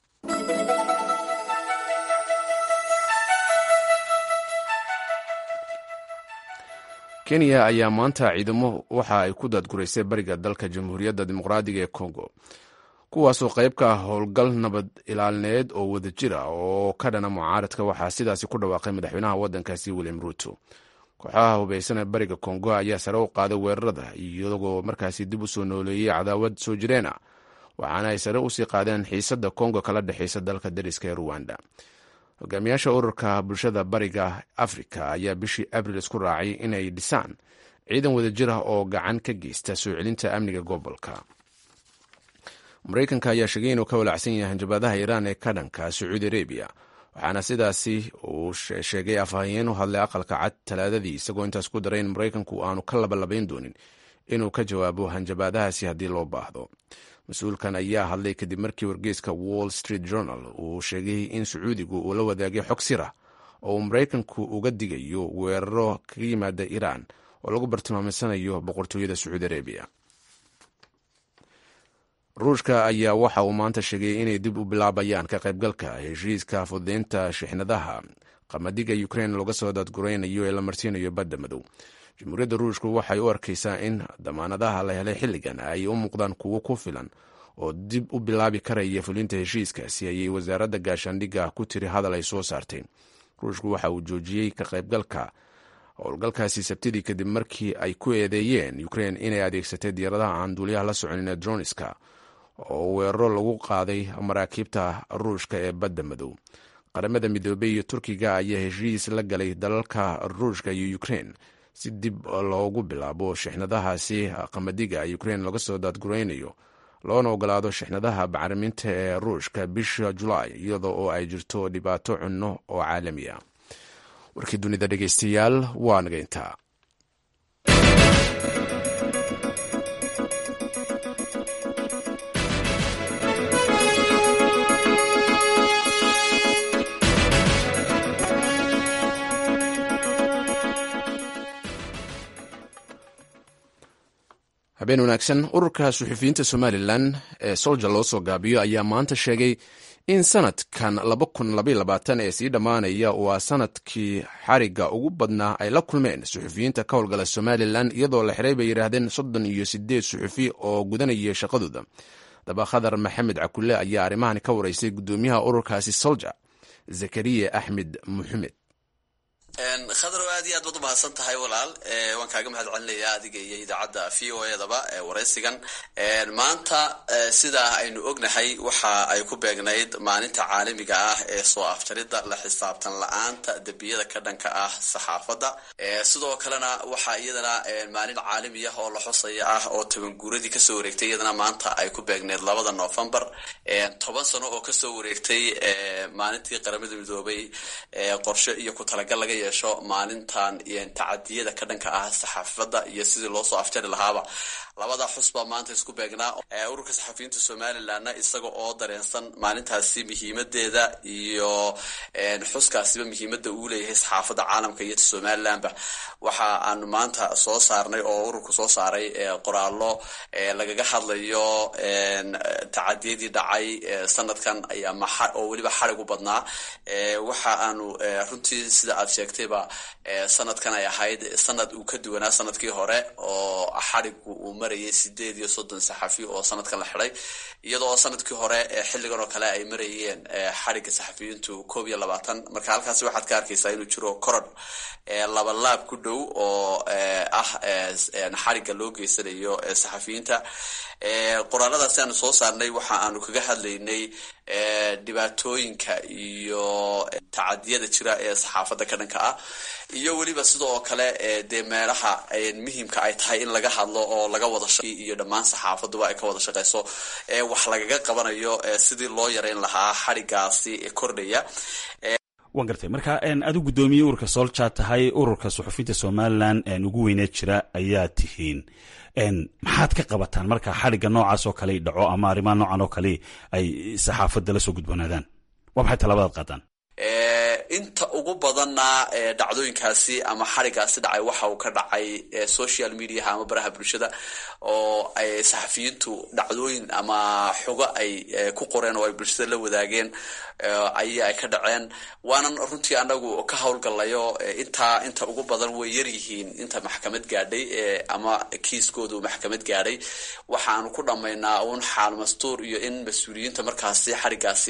kenya ayaa maanta ciidamo waxa ay ku daadguraysay bariga dalka jamhuuriyadda dimuqraadiga ee kongo kuwaasoo qayb ka ah howlgal nabad ilaalineed oo wadajir ah oo ka dhana mucaaradka waxaa sidaasi ku dhawaaqay madaxweynaha waddankaasi william ruuto kooxaha hubaysan ee bariga kongo ayaa sare u qaaday weerarada iyagoo markaasi dib u soo nooleeyey cadaawad soo jireen ah waxaana ay sare usii qaadeen xiisadda kongo kala dhexaysa dalka dariska ee ruwanda hogaamiyaasha ururka bulshada bariga afrika ayaa bishii abril isku raacay inay dhisaan ciidan wadajir ah oo gacan ka geysta soo celinta amniga gobolka maraykanka ayaa sheegay inuu ka walaacsan yahay hanjabaadaha iiraan ee ka dhanka sacuudi arabiya waxaana sidaasi uu sheegay afhayeen u hadlay aqalka cad talaadadii isagoo intaas ku daray in maraykanku aanu ka labalabayn doonin inuu ka jawaabo hanjabaadahaasi haddii loo baahdo mas-uulkan ayaa hadlay kadib markii wargeyska wall street journal uu sheegay in sacuudigu uu la wadaagay xog sirah oo uu maraykanku uga digayo weeraro kaga yimaada iiraan oo lagu bartilmaamaysanayo boqortooyada sacuudi arabiya ruushka ayaa waxa uu maanta sheegay inay dib u bilaabayaan ka qaybgalka heshiiska fududeynta shixnadaha qamadiga ukrein looga soo daadguraynayo ee la marsiinayo badda madow jamhuuriyadda ruushku waxay u arkaysaa in damaanadaha la helay xilligan ay u muuqdaan kuwo ku filan oo dib u bilaabi karaya fulinta heshiiskaasi ayay wasaaradda gaashaandhigga ku tiri hadal ay soo saartay ruushku waxa uu joojiyey ka qaybgalka howlgalkaasi sabtidii kadib markii ay ku eedeeyeen ukrein inay adeegsatay diyaaradaha aan duuliyaha la soconin ee droniska oo weeraro lagu qaaday maraakiibta ruushka ee badda madow qaramada midoobey iyo turkiga ayaa heshiis la galay dalalka ruushka iyo ukrein si dib loogu bilaabo shixnadahaasi qamadiga ukrein laga soo daadguraynayo loona ogolaado shixnadaha bacriminta ee ruushka bisha julaay iyadoo oo ay jirto dhibaato cunno oo caalami ah warkii dunida dhegeystayaal waa nageyntaa habeen wanaagsan ururka suxufiyiinta somalilan ee solja loo soo gaabiyo ayaa maanta sheegay in sanadkan ee sii dhammaanaya waa sanadkii xariga ugu badnaa ay la kulmeen suxufiyiinta ka howlgala somalilan iyadoo la xiray bay yidhaahdeen soddon iyo sideed suxufi oo gudanaya shaqadooda daba khadar maxamed cakulle ayaa arrimahani ka wareysay guddoomiyaha ururkaasi solja zakariya axmed muxamed khadrow aad iyo aad baad umahadsan tahay walaal waan kaaga mahad celinayaa adiga iyo idaacadda v o edaba waraysigan maanta sidaa aynu ognahay waxa ay ku beegnayd maalinta caalamiga ah ee soo afjaridda la xisaabtan la-aanta dembiyada ka dhanka ah saxaafadda sidoo kalena waxaa iyadana maalin caalami ah oo la xusaya ah oo tabanguuradii kasoo wareegtay iyadana maanta ay ku beegnayd labada novembar toban sano oo kasoo wareegtay maalintii qaramada midoobay qorshe iyo ku talagal laga yeesho maalintan tacadiyada ka dhanka ah saxaafadda iyo sidii loo soo afjari lahaaba labada xus baa maanta isku beegnaa ururka saxafiyiinta somalilanna isaga oo dareensan maalintaasi muhiimadeeda iyo xuskaasiba muhiimada uu leeyahay saxaafadda caalamka iyo somalilanba waxa aanu maanta soo saarnay oo ururku soo saaray qoraallo lagaga hadlayo tacadiyadii dhacay sanadkan oo weliba xarig u badnaa waxa aanu runtii sida aad sheegtayba sanadkan ay ahayd sanad uu ka duwanaa sanadkii hore oo xarigu uu marayay sideed iyo soddon saxafi oo sanadkan la xiday iyadoo sanadkii hore xilligan oo kale ay marayeen xariga saxafiyiintu koob iyo labaatan marka halkaasi waxaad ka arkaysaa inuu jiro korodh laba laab ku dhow oo ah xariga loo geysanayo saxafiyiinta qoraaladaasi aanu soo saarnay waxa aanu kaga hadlaynay dhibaatooyinka iyo tacadiyada jira ee saxaafadda ka dhanka ah iyo weliba sidoo kale dee meelaha muhimka ay tahay in laga hadlo oo laga wada iyo dhammaan saxaafaduba ay ka wada shaqeyso wax lagaga qabanayo sidii loo yareyn lahaa xarigaasi kordhaya waan gartay marka adu guddoomiye ururka soolja tahay ururka suxufiyiinta somalilan ugu weyneed jira ayaa tihiin maxaad ka qabataan marka xadhigga noocaas oo kale dhaco ama arrimaha noocan oo kale ay saxaafadda la soo gudboonaadaan waa maxay tallaabadaad qaadaan inta ugu badanna dhacdooyinkaasi ama xadhigaasi dhacay waxa uu ka dhacay social mediaha ama baraha bulshada oo ay saxafiyiintu dhacdooyin ama xogo ay ku qoreen oo ay bulshada la wadaageen aya ay ka dhaceen waanan runtii anagu ka howlgalayo intaa inta ugu badan way yaryihiin inta maxkamad gaadhay ama kiiskoodu maxkamad gaadhay waxaanu ku dhammaynaa uun xaal mastuur iyo in mas-uuliyiinta markaasi xadhigaasi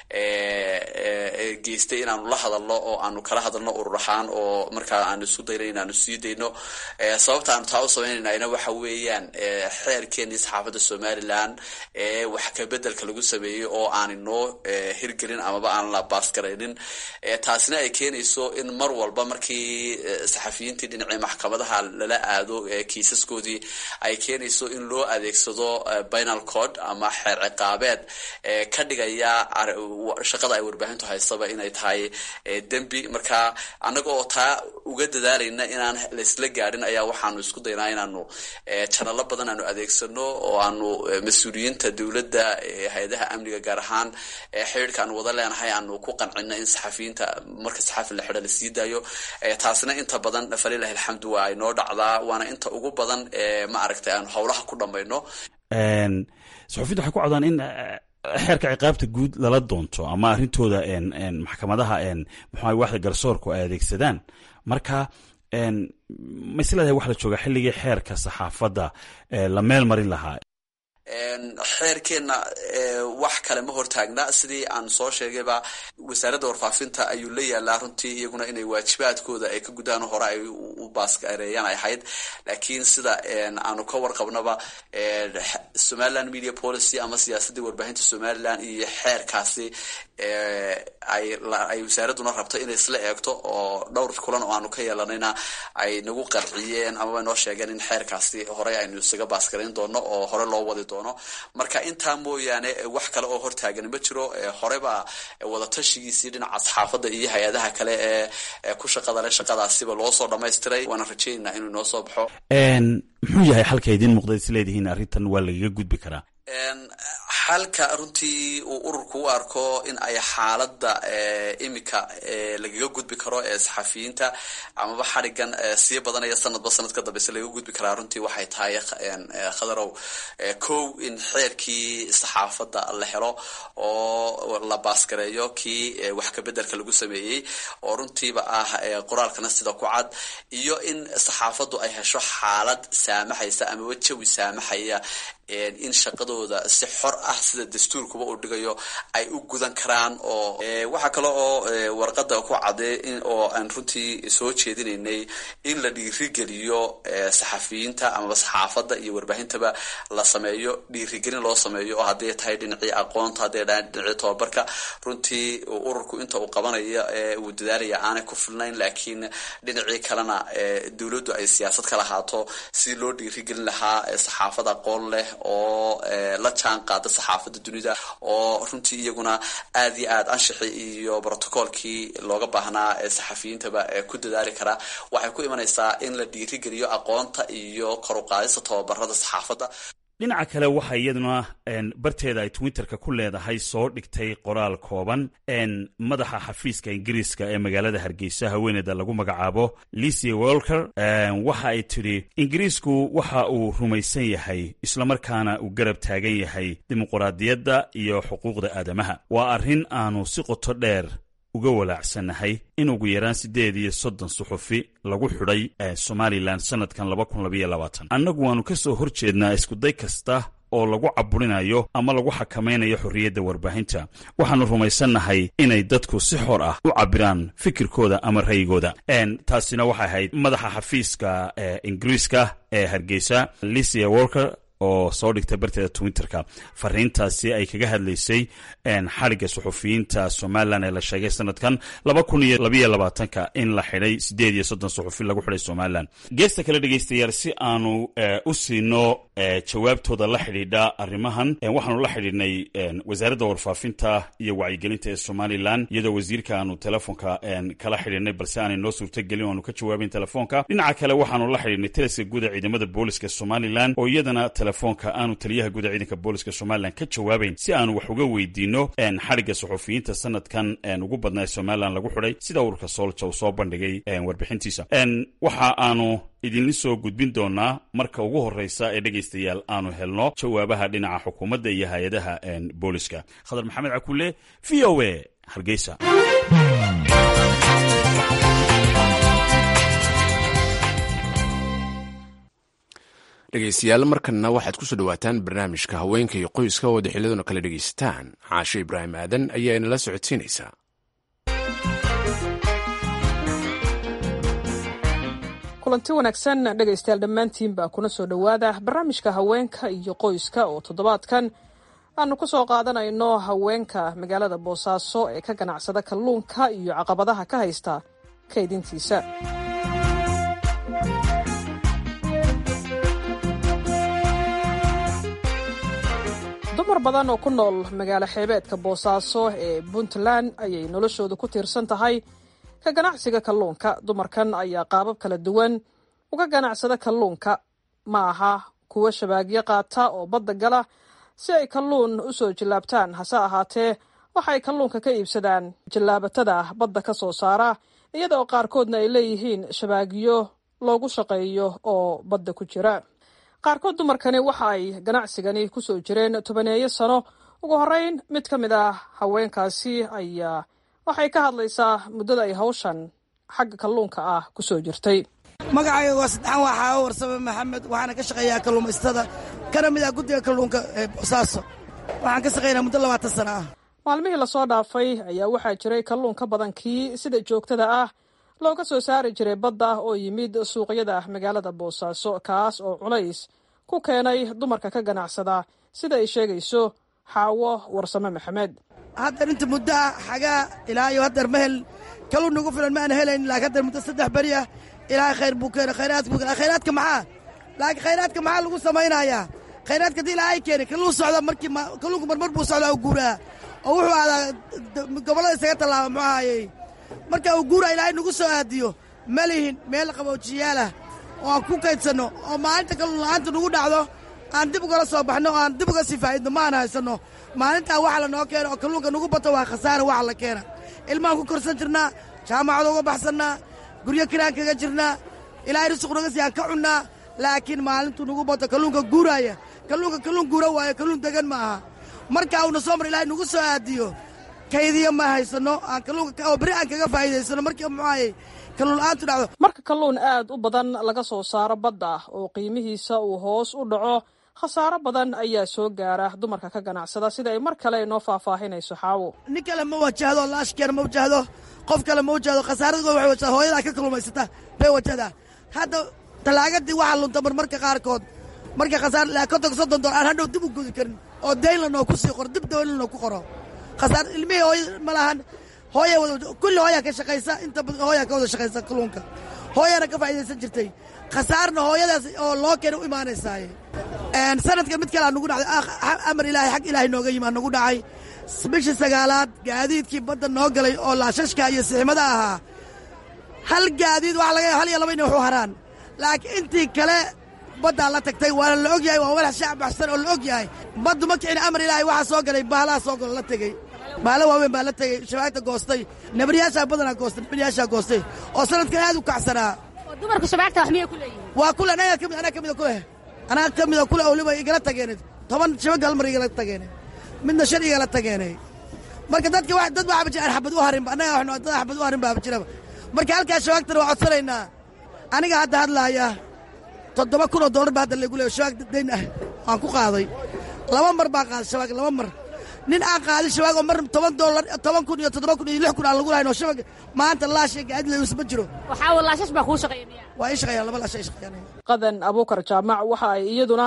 geystay inaanu la hadalno oo aanu kala hadalno urur ahaan oo markaa aanu isu dayno inaanu sii dayno sababta aanu taa u samaynayna waxa weeyaan xeerkeenii saxaafadda somalilan ee wax kabedelka lagu sameeyey oo aani noo hirgelin amaba aan la baasgaraynin taasina ay keenayso in mar walba markii saxafiyiintii dhinacii maxkamadaha lala aado kiisaskoodii ay keenayso in loo adeegsado binal code ama xeer ciqaabeed ka dhigaya shaqada ay warbaahintu haystaba inay tahay dembi marka annaga oo taa uga dadaalayna inaan laysla gaadhin ayaa waxaanu isku daynaa inaanu janalo badan aanu adeegsano oo aanu mas-uuliyiinta dowladda hay-adaha amniga gaar ahaan xidhiirka aanu wada leenahay aanu ku qancino in saxafiyiinta marka saxafi la xidho la sii daayo taasina inta badan falilahi alxamdu waa ay noo dhacdaa waana inta ugu badan ma aragtay aanu howlaha ku dhammayno saxufiyiinta waxay ku codaan in xeerka ciqaabta guud lala doonto ama arrintooda maxkamadaha muxua waxda garsoorku ay adeegsadaan marka maisleedahay wax la jooga xilligii xeerka saxaafadda la meel marin lahaa xeerkeenna wax kale ma hortaagna sidii aan soo sheegayba wasaaradda warfaafinta ayuu la yaalaa runtii iyaguna inay waajibaadkooda ay ka gudaan hore ay u baaskareeyaan ay ahayd laakiin sida aanu ka warqabnaba somaliland media policy ama siyaasaddii warbaahinta somaliland iyo xeerkaasi ay wasaaradduna rabto inay isla eegto oo dhowr kulan oo aanu ka yeelanayna ay nagu qarciyeen amaba noo sheegeen in xeerkaasi horey aynu isaga baaskarayn doono oo hore loo wadi doono marka intaa mooyaane wax kale oo hortaagan ma jiro horeba wadatashigiisii dhinaca saxaafadda iyo hay-adaha kale ee ku shaqada le shaqadaasiba loo soo dhamaystiray waana rajaynaa inuu inoo soo baxo muxuu yahay xalka idiin muuqda isleedihiin arrintan waa lagaga gudbi karaa xalka runtii uu ururku u arko in ay xaaladda imika lagaga gudbi karo ee saxafiyiinta amaba xadhigan sii badanaya sanadba sanad ka dambeyse lagaga gudbi karaa runtii waxay tahay khadarow kow in xeerkii saxaafadda la helo oo la baasgareeyo kii wax kabedelka lagu sameeyey oo runtiiba ah qoraalkana sida ku cad iyo in saxaafaddu ay hesho xaalad saamaxaysa amaba jawi saamaxaya in shaqadooda si xor ah sida dastuurkuba uu dhigayo ay u gudan karaan oo waxaa kale oo warqada ku cadee oo aan runtii soo jeedinaynay in la dhiirigeliyo saxafiyiinta amaba saxaafadda iyo warbaahintaba la sameeyo dhiirigelin loo sameeyo oo hadday tahay dhinacii aqoonta hadday tahay dhinacii tobabarka runtii ururku inta uu qabanaya uu dadaalaya aanay ku filnayn laakiin dhinacii kalena dowladdu ay siyaasad ka lahaato si loo dhiirigelin lahaa saxaafad aqoon leh oo la jaan qaada saxaafadda dunida oo runtii iyaguna aad iyo aad anshaxi iyo brotocoolkii looga baahnaa saxafiyiintaba ku dadaali karaa waxay ku imanaysaa in la dhiirigeliyo aqoonta iyo koruqaadista tobabarada saxaafadda dhinaca kale waxaa iyaduna barteeda ay twitterka ku leedahay soo dhigtay qoraal kooban madaxa xafiiska ingiriiska ee magaalada hargeysa haweeneyda lagu magacaabo licia wolker waxa ay tidhi ingiriisku waxa uu rumaysan yahay islamarkaana uu garab taagan yahay dimuquraadiyadda iyo xuquuqda aadamaha waa arrin aanu si qoto dheer uga walaacsannahay in ugu yaraan siddeed iyo soddon suxufi lagu xidhay somalilan sannadkan laba kun labaiyo labaatan annagu waannu ka soo hor jeednaa iskuday kasta oo lagu caburinayo ama lagu xakamaynayo xorriyadda warbaahinta waxaannu rumaysannahay inay dadku si xor ah u cabiraan fikirkooda ama ra'yigooda taasina waxay ahayd madaxa xafiiska ingiriiska ee hargeysa licia worker oo soo dhigtay barteeda twitterka fariintaasi ay kaga hadlaysay xadhigga suxufiyiinta somalilan ee la sheegay sanadkan laba kun iyo labayo labaatanka in la xidhay sideed iyo soddon suxufi lagu xidhay somalilan geesta kale dhegeystayaal si aanu u siino jawaabtooda la xidhiidha arrimahan waxaanu la xidhiidhnay wasaaradda warfaafinta iyo wacyigelinta ee somalilan iyadoo wasiirka aanu telefoonka kala xidhiidhnay balse aanay noo suurtagelin o aanu ka jawaabayn telefoonka dhinaca kale waxaanu la xidhiidhnay taliska guud ee ciidamada booliska somalilan oo iyadana telefoonka aanu taliyaha guud ee ciidanka booliska somalilan ka jawaabayn si aanu wax uga weydiino xadhigga suxufiyiinta sanadkan ugu badnaa ee somalilan lagu xidhay sida ururka soolja uu soo bandhigay warbixintiisa waxa aanu idinla soo gudbin doonaa marka ugu horeysa ee dhegaystayaal aanu helno jawaabaha dhinaca xukuumadda iyo hay-adaha booliska khadar maxamed cakule v o a hargeysa dhegeystayaal markanna waxaad kusoo dhawaataan barnaamijka haweenka iyo qoyska oo daxiladuna kala dhegaysataan caashe ibraahim aadan ayaa inala socodsiinaysaa kulanti wanaagsan dhegaystayaal dhammaantiinba kuna soo dhowaada barnaamijka haweenka iyo qoyska oo toddobaadkan aanu ku soo qaadanayno haweenka magaalada boosaaso ee ka ganacsada kalluunka iyo caqabadaha ka haysta kaydintiisa dumar badan oo ku nool magaalo xeebeedka boosaaso ee puntland ayay noloshoodu ku tiirsan tahay ka ganacsiga kalluunka dumarkan ayaa qaabab kala duwan uga ganacsada kalluunka ma aha kuwo shabaagyo qaata oo badda gala si ay kalluun u soo jillaabtaan hase ahaatee waxay kalluunka ka iibsadaan jillaabatada badda ka soo saara iyada oo qaarkoodna ay leeyihiin shabaagyo loogu shaqeeyo oo badda ku jira qaarkood dumarkani waxa ay ganacsigani ku soo jireen tobaneeyo sano ugu horreyn mid ka mid ah haweenkaasi ayaa waxay ka hadlaysaa muddada ay hawshan xagga kalluunka ah ku soo jirtay magacayga waa saddexan waa xaawo warsame maxamed waxaana ka shaqeeyaa kalluumaystada kana mid ah guddiga kalluunka ee boosaaso waxaan ka shaqeynaa muddo labaatan sana ah maalmihii lasoo dhaafay ayaa waxaa jiray kalluun ka badan kii sida joogtada ah looga soo saari jiray badda oo yimid suuqyada magaalada boosaaso kaas oo culays ku keenay dumarka ka ganacsada sida ay sheegayso xaawo warsame maxamed haddar inta muddo ah xagaa ilaa iyo haddar ma hel kalluun nagu filan ma aan helayn laakiin haddar muddo saddex beri ah ilaahay khayr buu keena khayraad buu keena khayraadka maxaa laakiin khayraadka maxaa lagu samaynayaa khayraadka haddii ilaahay keenay kalluun socda markii kalluunku marmar buu socdaa oo guuraa oo wuxuu aadaa gobollada isaga tallaaba muxuu ahaayey marka uu guuraa ilaahay nagu soo aadiyo ma lihin meel qaboojiyaala oo aan ku kaydsanno oo maalinta kalluun la'aanta nagu dhacdo aan dib ugala soo baxno oo aan dib uga sii faa'idno ma aan haysanno maalintaa waxa lanoo keena oo kalluunka nagu bato waa khasaara waxa la keena ilmaan ku korsan jirnaa jaamacada uga baxsannaa guryo kiraan kaga jirnaa ilaahay risuq naga sii aan ka cunnaa laakiin maalintuu nagu bato kalluunka guuraaya kalluunka kalluun guura waayo kalluun degan ma aha markaa uuna soo mar ilaahay nagu soo aadiyo kaydiya ma haysanno aan kalluunka oo beri aan kaga faa'iidaysano markii muxuaayey kalluun la'aantu dhacdo marka kalluun aad u badan laga soo saaro badda oo qiimihiisa uu hoos u dhaco khasaaro badan ayaa soo gaara dumarka ka ganacsada sida ay mar kale inoo faahfaahinayso xaawo nin kale ma wajahdo laashkeena ma wajahdo qof kale ma wajahdo khasaaradood waxay wajahda hooyadaa ka kalluumaysata bay wajahdaa hadda talaagadii waxaa lunta marmarka qaarkood marka khasaar ilaa kontonka soddon dolar aan hadhow dib u gudi karin oo dayn lanoo ku sii qoro dib dayn lanoo ku qoro khasaar ilmihii hooya ma lahan hooya wada kulli hooyaa ka shaqaysa inta badan hooyaa ka wada shaqaysa kalluunka hooyaana ka faa'iidaysan jirtay khasaarna hooyadaas oo loo keena u imaanaysaaye sanadkan mid kale aa nugu dhacday amar ilaahay xag ilaahay nooga yimi aa nugu dhacay bishii sagaalaad gaadiidkii badda noo galay oo laashashka iyo siximada ahaa hal gaadiid waxaa laga hal iyo laba inay waxu haraan laakiin intii kale baddaa la tagtay waana la og yahay waa walax shacab baxsan oo la og yahay baddu ma kicin amar ilaahay waxaa soo galay baalaha soo galo la tegey baala waaweyn baa la tegey shabaagta goostay nabaryaashaa badanaa goostay nabaryaashaa goostay oo sanadkan aad u kacsanaa dumarku shabaagta wax miyay ku leeyihin waa kule anaga kamid anaa kamida kuleh anaa ka mida kule waliba igala tageenay toban shabag hal mar igala tageenay midna shan igala tageenay marka dadka wa dad waxaaba jira aan xabad u harinba annaga waxnu dad xabad u harin baaba jiraba marka halkaa shabaagtana waa codsanaynaa aniga hadda hadlaaya toddoba kun oo dollar baa hadda lagu leeyo shabaag dayn ah aan ku qaaday laba mar baan qaaday shabaag laba mar nin aan qaadin shabaag oo mar toban dollar toban kun iyo toddoba kun iyo lix kun aan lagu lahayn oo shabaag maanta laash iyo gaadid layus ma jiro waxaa walaashash baa kuu shaqeeya miya waa ii shaqeeyaan laba laash ay shaqeeyaan qadan abuukar jaamac waxa ay iyaduna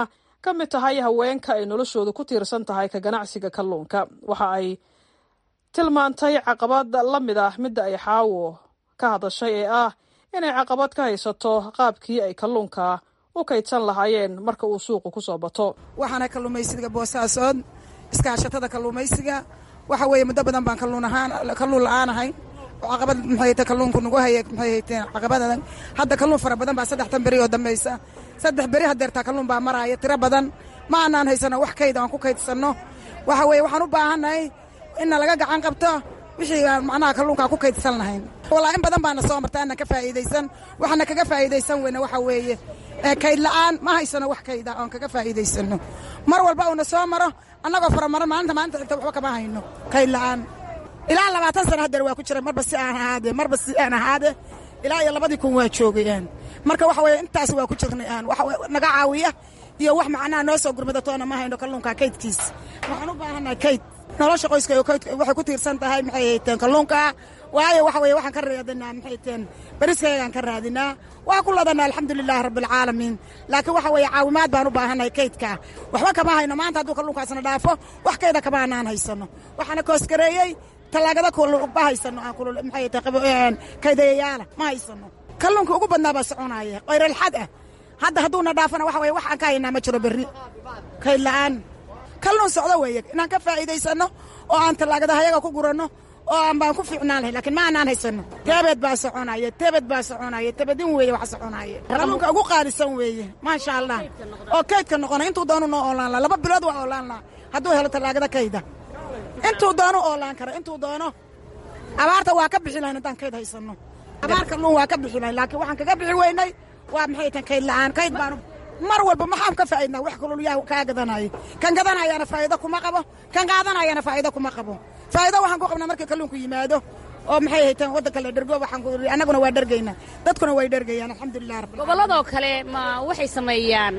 ka mid tahay haweenka ay noloshoodu ku tiirsan tahay ka ganacsiga kalluunka waxa ay tilmaantay caqabad la mid ah midda ay xaawo ka hadashay ee ah inay caqabad ka haysato qaabkii ay kalluunka u kaydsan lahaayeen marka uu suuqu ku soo bato waxaana kalluumaysiga boosaasood iskaashatada kalluumaysiga waxa weeye muddo badan baan kalluun ahaan kalluun la-aanahay oo caqabad maxayta kalluunku nagu haya maxay hayteen caqabadadan hadda kalluun fara badan baa saddextan beri oo dambaysa saddex beri hadeertaa kalluun baa maraaya tiro badan ma aanaan haysano wax kayd aan ku kaydsanno waxa weeye waxaan u baahannahay inna laga gacan qabto wixii aan macnaha kalluunkaa ku kaydsan lahayn walaa in badan baana soo marta aanan ka faa'iidaysan waxaana kaga faa'iidaysan weyne waxa weeye kayd la'aan ma haysano wax kayda oon kaga faa'iidaysano mar walba uuna soo maro annagoo faramaran maalinta maalinta xigta waxba kama hayno kayd la'aan ilaa labaatan sana hadeer waa ku jira marba si aan ahaade marba si aan ahaade ilaa iyo labadii kun waa joogayaan marka waxa weeye intaas waa ku jirnay aan waxa naga caawiya iyo wax macnaha noo soo gurmadatoona ma hayno kalluunka kaydkiis waxaan u baahannahay kayd nolosha qoyska waxay ku tiirsan tahay maxay hayteen kalluunka waayo waxa weye waxaan ka raadinaa maxay hayteen beriskaygaan ka raadinaa waa ku ladanaa alxamdulilaahi rabbialcaalamiin laakiin waxa weeye caawimaad baan u baahannahay kaydka waxba kama hayno maanta hadduu kalluunkaasna dhaafo wax kayda kama anaan haysano waxaana koosgareeyey tallaagada ma haysano maxay hayteen kaydayayaala ma haysano kalluunka ugu badnaa baa soconaaya qayralxad ah hadda hadduuna dhaafana waxa weye wax aan ka haynaa ma jiro berri kayd la'aan kalluun socdo weeye inaan ka faa'iidaysanno oo aan tallaagadahayaga ku guranno oo aan baan ku fiicnaan lahayn lakiin ma aanaan haysanno teebed baa soconaya tebed baa soconaya tebedin weeye wax soconaya kalluunka ugu qaalisan weeye maasha allah oo kaydka noqona intuu doonu noo oolaan laha laba bilood waa oolaan laha hadduu helo tallaagada kayda intuu doono oolaan kara intuu doono abaarta waa ka bixi lahayn haddaan kayd haysanno abaar kalluun waa ka bixi lahayn laakiin waxaan kaga bixi weynay waa maxay tan kayd la'aan kayd baanu mar walba maxaan ka faa'idnaa wax kululyaa kaa gadanayo kan gadanayaana faa'iido kuma qabo kan qaadanayaana faa'iido kuma qabo faa'iido waxaan ku qabnaa markii kalluunku yimaado oo maxay haytaan waddanka la dhergo waxaan ku annaguna waa dhergaynaa dadkuna way dhergayaan alxamdulilah rabbil gobolladoo kale ma waxay sameeyaan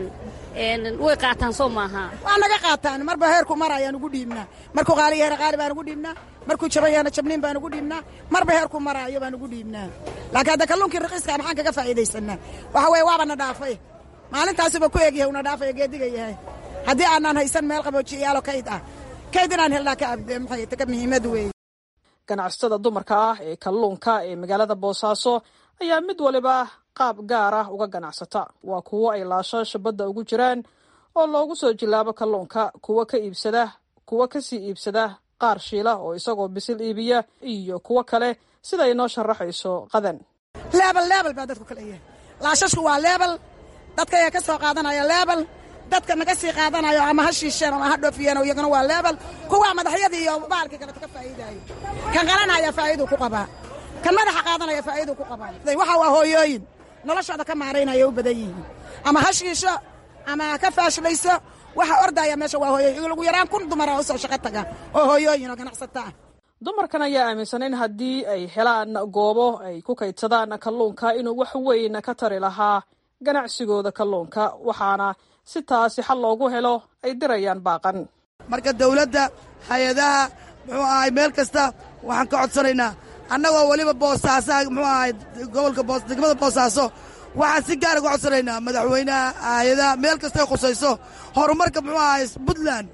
way qaataan soo maaha waa naga qaataan marba heerku mar ayaan ugu dhiibnaa markuu qaali yahay qaali baan ugu dhiibnaa markuu jaban yahana jabniin baan ugu dhiibnaa marba heerku maraayo baan ugu dhiibnaa laakiin hadda kalluunkii raqiiska maxaan kaga faa'iidaysanaa waxa weeye waaba na dhaafay maalintaasuba ku egyahay una dhaafaya geediga yahay haddii aanaan haysan meel qaboojiyayaalo kayd ah kayd inaan helnaa ka maxay ka muhiimad weeye ganacsatada dumarka ah ee kalluunka ee magaalada boosaaso ayaa mid waliba qaab gaar ah uga ganacsata waa kuwo ay laashaasha badda ugu jiraan oo loogu soo jilaabo kalluunka kuwo ka iibsada kuwo kasii iibsada qaar shiila oo isagoo bisil iibiya iyo kuwo kale sida ay noo sharaxayso qadan leebel leebel baa dadku kala yahay laashashku waa leebel dadka ayaa ka soo qaadanaya leebel dadka naga sii qaadanayo ama ha shiisheen ama ha dhoofiyeen iyaguna waa leebel kuwaa madaxyadii iyo baalkii kaleto ka faa'iidaayo kan qalanaya faa'iiduu ku qabaa kan madaxa qaadanaya faa'iiduu ku qabaa waxa waa hooyooyin noloshooda ka maaraynaya u badan yihiin ama ha shiisho ama ha ka faashlayso waxa ordaya meesha waa hooyooyin lagu yaraan kun dumara usoo shaqo taga oo hooyooyin oo ganacsata ah dumarkan ayaa aaminsan in haddii ay helaan goobo ay ku kaydsadaan kalluunka inuu wax weyn ka tari lahaa ganacsigooda kalluunka waxaana si taasi xal loogu helo ay dirayaan baaqan marka dawladda hay-adaha muxuu ahay meel kasta waxaan ka codsanaynaa annagoo weliba boosaasaha muxuu ahay gobolka boos degmada boosaaso waxaan si gaar uga codsanaynaa madaxweynaha hay-adaha meel kasta ay khusayso horumarka muxuu ahay puntland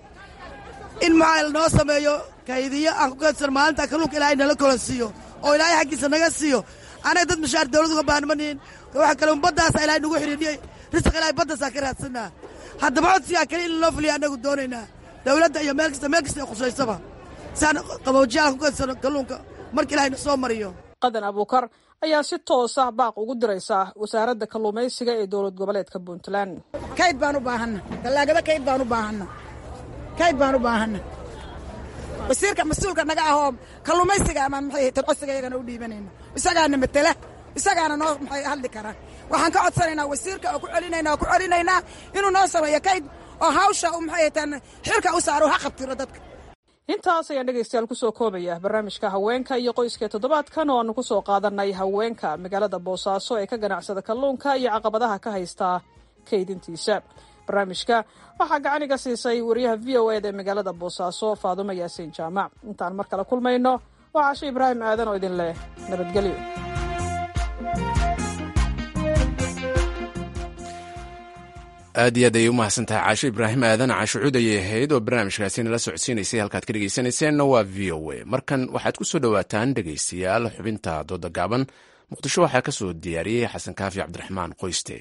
in muxaa noo sameeyo kaydiyo aan ku kaydsan maalinta kalluunka ilaahay nala kolan siiyo oo ilaahay xaggiisa naga siiyo anaga dad mashaar dawlad uga baahan manihin waxa kale baddaasa ilahay nagu xidhiidhiyey risaq ilahay baddaasaa ka raadsanaa haddaba codsigaa kale in loo fuliya annagu doonaynaa dawladda iyo meel kasta meel kasta ay khusaysaba saan qaboojiyaal ku kadsano kalluunka marka ilahayna soo mariyo qadan abuukar ayaa si toosa baaq ugu diraysa wasaaradda kalluumaysiga ee dowlad goboleedka puntland kayd baan u baahanna dallaagada kayd baan u baahanna kayd baan u baahanna wasiirka mas-uulka naga ahoo kalluumaysiga amaan maxay haytan codsiga iyagana u dhiibanayna isagaana matela isagaana noo maxay hadli kara waxaan ka codsanaynaa wasiirka oo ku celinaynaa oo ku celinaynaa inuu noo sameeyo kayd oo hawsha u maxay haytaan xilka u saaro ha qabtiro dadka intaas ayaan dhegaystayaal kusoo koobaya barnaamijka haweenka iyo qoyska toddobaadkan oo aanu kusoo qaadanay haweenka magaalada boosaaso ee ka ganacsada kalluunka iyo caqabadaha ka haysta kaydintiisa barnaamijka waxaa gacaniga siisay wariyaha v o eda ee magaalada boosaaso faadumo yaasiin jaamac intaan mar kale kulmayno waa cashe ibraahim aadan oo idin leh nabadgelyo aad iyo aad ayay u mahadsan tahay caasho ibraahim aadan caasho cud ayay ahayd oo barnaamijkaasi nala socodsiinaysay halkaad ka dhegeysaneyseenna waa v o a markan waxaad ku soo dhowaataan dhegeystayaal xubinta dooda gaaban muqdisho waxaa ka soo diyaariyey xasan kaafi cabdiraxmaan qoyste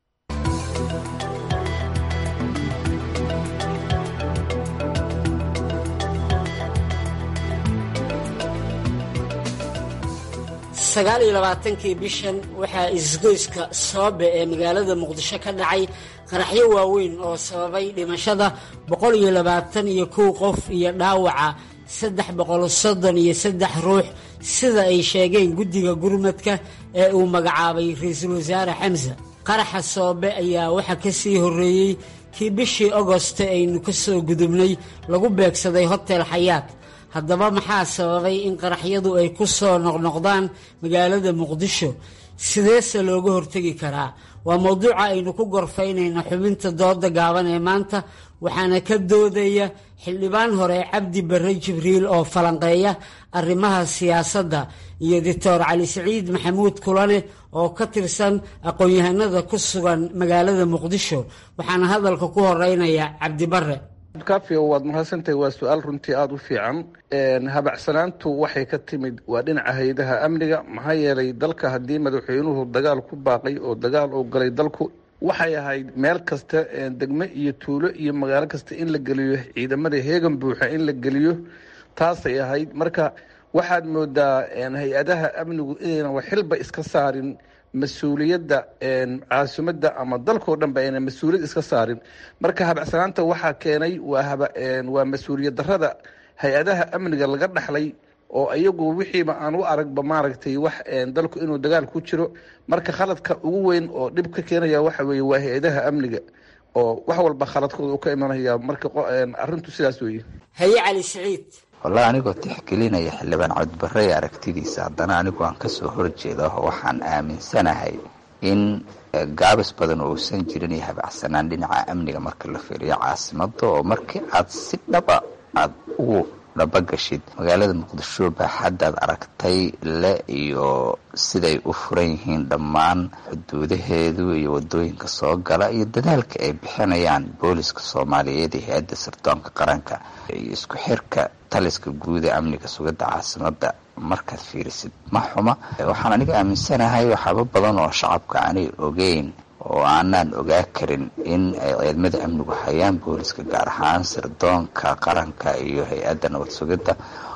sagaal iyo labaatankii bishan waxaa isgoyska soobe ee magaalada muqdisho ka dhacay qaraxyo waaweyn oo sababay dhimashada boqol iyo labaatan iyo kow qof iyo dhaawaca saddex boqol soddon iyo saddex ruux sida ay sheegeen guddiga gurmadka ee uu magacaabay ra-iisul wasaare xamse qaraxa soobe ayaa waxaa ka sii horreeyey kii bishii agoste aynu ka soo gudubnay lagu beegsaday hotel xayaat haddaba maxaa sababay in qaraxyadu ay ku soo noqnoqdaan magaalada muqdisho sideese looga hortegi karaa waa mowduuca aynu ku gorfaynayno xubinta dooda gaaban ee maanta waxaana ka doodaya xildhibaan hore cabdi barre jibriil oo falanqeeya arrimaha siyaasadda iyo doctor cali siciid maxamuud kulane oo ka tirsan aqoon-yahanada ku sugan magaalada muqdisho waxaana hadalka ku horeynaya cabdi barre kafio waad mahadsantahay waa su-aal runtii aada u fiican habacsanaantu waxay ka timid waa dhinaca hay-adaha amniga maxaa yeelay dalka haddii madaxweynuhu dagaal ku baaqay oo dagaal uu galay dalku waxay ahayd meel kasta degmo iyo tuulo iyo magaalo kasta in la geliyo ciidamada heegan buuxa in la geliyo taasay ahayd marka waxaad moodaa hay-adaha amnigu inaynan waxxilba iska saarin mas-uuliyadda caasimadda ama dalkao dhan ba aynan mas-uuliyad iska saarin marka habacsanaanta waxaa keenay waa mas-uuliyad darada hay-adaha amniga laga dhaxlay oo iyagu wixiiba aan u aragba maaragtay wax dalku inuu dagaal ku jiro marka khaladka ugu weyn oo dhib ka keenaya waxa weeye waa hay-adaha amniga oo wax walba khaladkooda u ka imanaya marka arrintu sidaas weeye haye cali siciid wallahi anigoo tixgelinaya xildhibaan cabdibarre ee aragtidiisa haddana anigu aan kasoo horjeeda waxaan aaminsanahay in gaabis badan oo uusan jirin iyo habacsanaan dhinaca amniga marka la fiiriyo caasimada oo markii aad si dhaba aada ugu dhabagashid magaalada muqdisho baaxaddaad aragtay le iyo siday u furan yihiin dhammaan xuduudaheedu iyo wadooyinka soo gala iyo dadaalka ay bixinayaan booliska soomaaliyeed iyo hay-adda sirdoonka qaranka iyo isku xirka taliska guud ee amniga sugidda caasimada markaad fiirisid ma xuma waxaan aniga aaminsanahay waxaaba badan oo shacabka aanay ogeyn oo aanaan ogaa karin in ay ciidamada amnigu hayaan booliska gaar ahaan sirdoonka qaranka iyo hay-adda nabad sugidda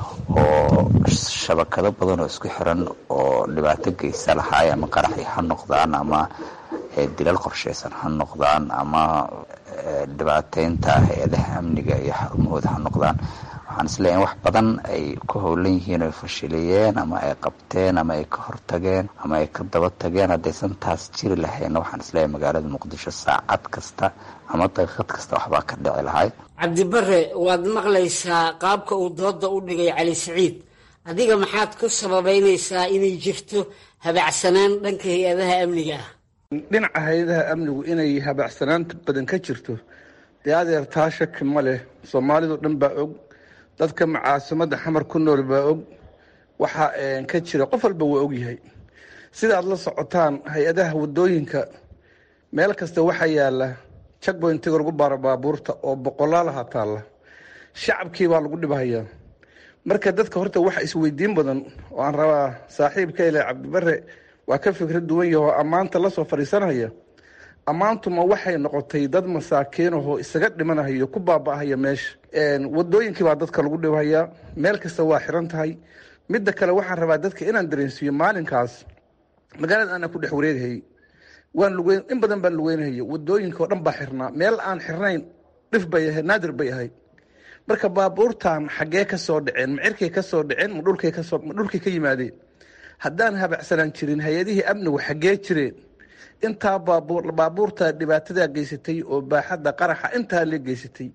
oo shabakado badan oo isku xiran oo dhibaato geysa lahaay ama qaraxi ha noqdaan ama dilal qorsheysan ha noqdaan ama dhibaateynta hay-adaha amniga iyo xarumahooda ha noqdaan waxaan isleeyahay in wax badan ay ku howlan yihiin oy fashiliyeen ama ay qabteen ama ay ka hortageen ama ay ka daba tageen haddaysan taas jiri lahayna waxaan isleeyahay magaalada muqdisho saacad kasta ama daqiiqad kasta waxbaa ka dhici lahay cabdibare waad maqlaysaa qaabka uu dooda u dhigay cali siciid adiga maxaad ku sababeynaysaa inay jirto habacsanaan dhanka hay-adaha amniga ah dhinaca hay-adaha amnigu inay habacsanaanta badan ka jirto dee adeer taa shaki ma leh soomaalidu dhan baa og dadka macaasimada xamar ku nool baa og waxa ka jira qof walba waa ogyahay sidaad la socotaan hay-adaha wadooyinka meel kasta waxaa yaala jagboyntiga lagu baaro baabuurta oo boqolaalaha taalla shacabkii baa lagu dhibhayaa marka dadka horta waxa isweydiin badan oo aan rabaa saaxiibka ile cabdibare waa ka fikrad duwan yaho ammaanta lasoo fadhiisanaya ammaantuma waxay noqotay dad masaakiin ahoo isaga dhimanahayo ku baaba'ahaya meesha wadooyinkii baa dadka lagu dhibhayaa meel kasta waa xiran tahay midda kale waxaan rabaa dadka inaan dareensiiyo maalinkaas magaalada aanaa ku dhex wareegahayy waan lugeyn in badan baan lugeynahaya wadooyinka oo dhan baa xirnaa meel aan xirnayn dhif bay ahayd naadir bay ahayd marka baabuurtan xaggee ka soo dhaceen ma cirkay ka soo dhaceen ma dhulkay kasoo ma dhulkay ka yimaadeen haddaan habacsanaan jirin hay-adihii amnigu xaggee jireen intaa baabuur baabuurta dhibaatadaa geysatay oo baaxadda qaraxa intaa la geysatay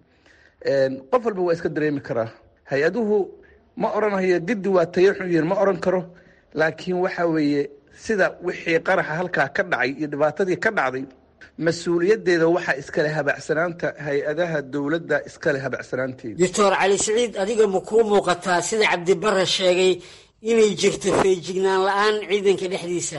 qof walba waa iska dareemi karaa hay-aduhu ma odhanayo giddi waa tayo xun yihiin ma odhan karo laakiin waxa weeye sida wixii qaraxa halkaa ka dhacay iyo dhibaatadii ka dhacday mas-uuliyaddeeda waxaa iskale habacsanaanta hay-adaha dowladda iskale habacsanaanteeda doctor cali siciid adiga ma kuu muuqataa sida cabdibare sheegay inay jirto feejignaan la-aan ciidanka dhexdiisa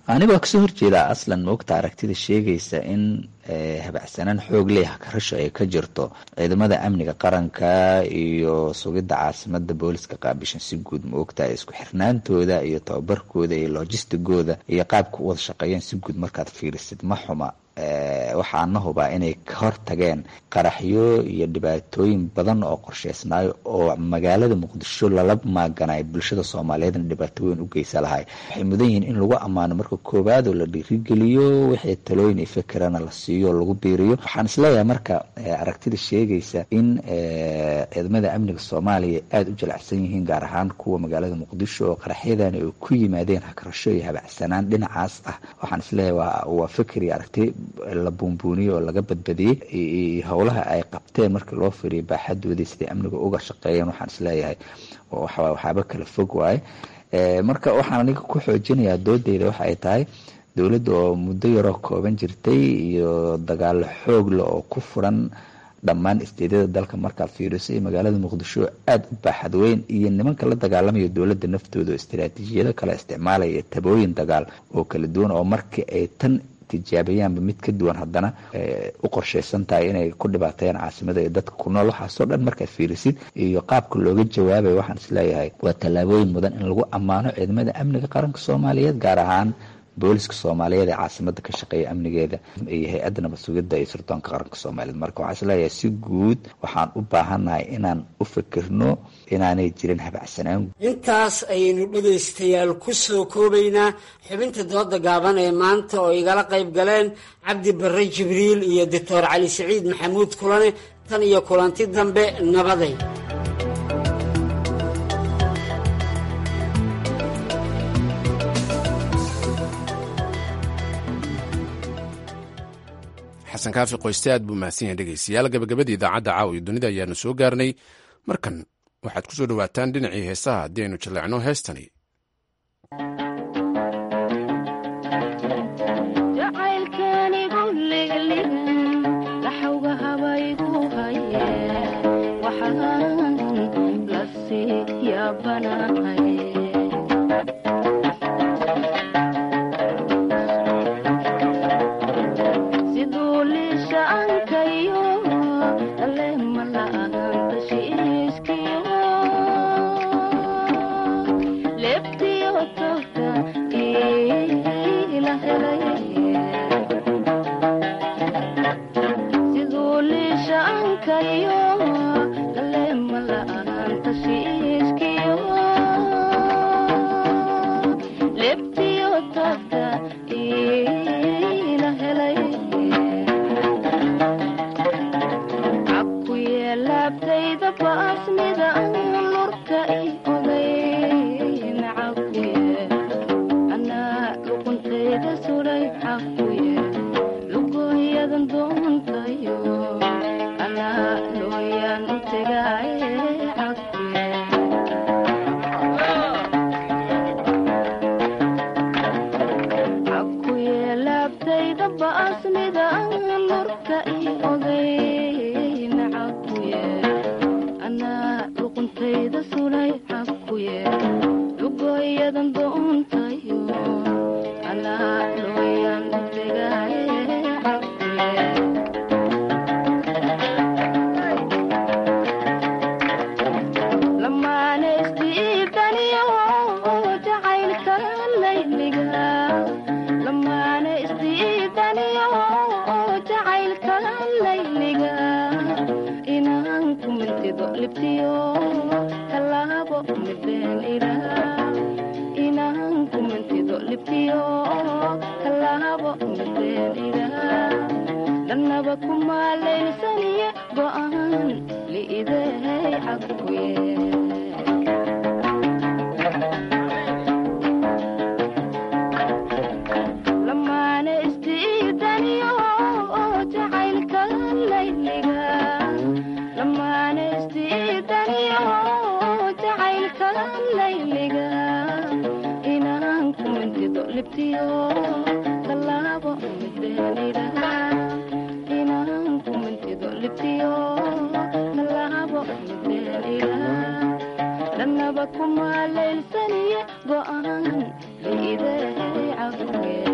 aniga waa kasoo horjeedaa aslan moogta aragtida sheegaysa in habacsanaan xoog leh karasho ay ka jirto ciidamada amniga qaranka iyo sugidda caasimada booliska qaabishan si guud ma ogtahay isku xirnaantooda iyo tababarkooda iyo lojistigooda iyo qaabka u wada shaqeeyeen si guud markaad fiirisid ma xuma waxaana hubaa inay ka hortageen qaraxyo iyo dhibaatooyin badan oo qorsheysnaayo oo magaalada muqdisho lala maaganayo bulshada soomaaliyeedna dhibaato weyn u geysa lahay waxay mudan yihiin in lagu ammaano marka koowaad oo la dhiirigeliyo wixii talooyin iyo fikirana la siiyo lagu biiriyo waxaan isleeyahay marka aragtida sheegaysa in ciidamada amniga soomaaliya aada u jalacsan yihiin gaar ahaan kuwa magaalada muqdisho oo qaraxyadani ay ku yimaadeen hakarasho iyo habacsanaan dhinacaas ah waxaan isleeyahay waa fikir iyo aragti la buunbuuniyey oo laga badbadiyey howlaha ay qabteen markii loo firiyo baaxadoodii siday amniga uga shaqeeyeen waxaan isleeyahay waxaaba kala fog waaye marka waxaan aniga ku xoojinayaa doodeyda waxa ay tahay dowladda oo muddo yaroo kooban jirtay iyo dagaalo xoogle oo ku furan dhammaan isteedyada dalka markaad fiiriso iyo magaalada muqdisho aada u baaxad weyn iyo nimanka la dagaalamaya dowladda naftooda oo istaraatiijiyado kala isticmaalaya iyo tabooyin dagaal oo kala duwan oo markii ay tan tijaabayaanba mid ka duwan haddana u qorsheysan tahay inay ku dhibaateeyaan caasimada iyo dadka ku nool waxaasoo dhan markaad fiirisid iyo qaabka looga jawaabayo waxaan isleeyahay waa tallaabooyin mudan in lagu ammaano ciidamada amniga qaranka soomaaliyeed gaar ahaan booliska soomaaliyeed ee caasimada ka shaqeeya amnigeeda iyo hay-adda nabad sugidda iyo sirdoonka qaranka soomaaliyeed marka waxaan isleeyahay si guud waxaan u baahannahay inaan u fikirno inaanay jirin habacsanaan intaas ayaynu dhegaystayaal ku soo koobaynaa xubinta dooda gaaban ee maanta oo igala qayb galeen cabdi barre jibriil iyo doctor cali siciid maxamuud kulane tan iyo kulanti dambe nabaday xasan kaafi qoyste aad buu mahadsan yahay dhegeystayaal gabagabadii idaacadda caawa iyo dunida ayaanu soo gaarnay markan waxaad ku soo dhowaataan dhinacii heesaha haddii aynu jaleecno heestani kuma leylsaniye go'aan liidahay cafwe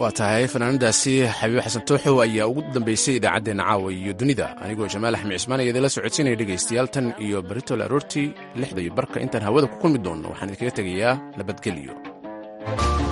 waa tahay fanaanadaasi xabiib xasan tooxow ayaa ugu dambeysay idaacaddeenna caawa iyo dunida anigoo jamaal axmed cismaan ayaa idinla socodsiinaya dhegaystayaal tan iyo baritol aroortii lixda iyo barka intaan hawada ku kulmi doonno waxaan idinkaga tegayaa nabadgelyo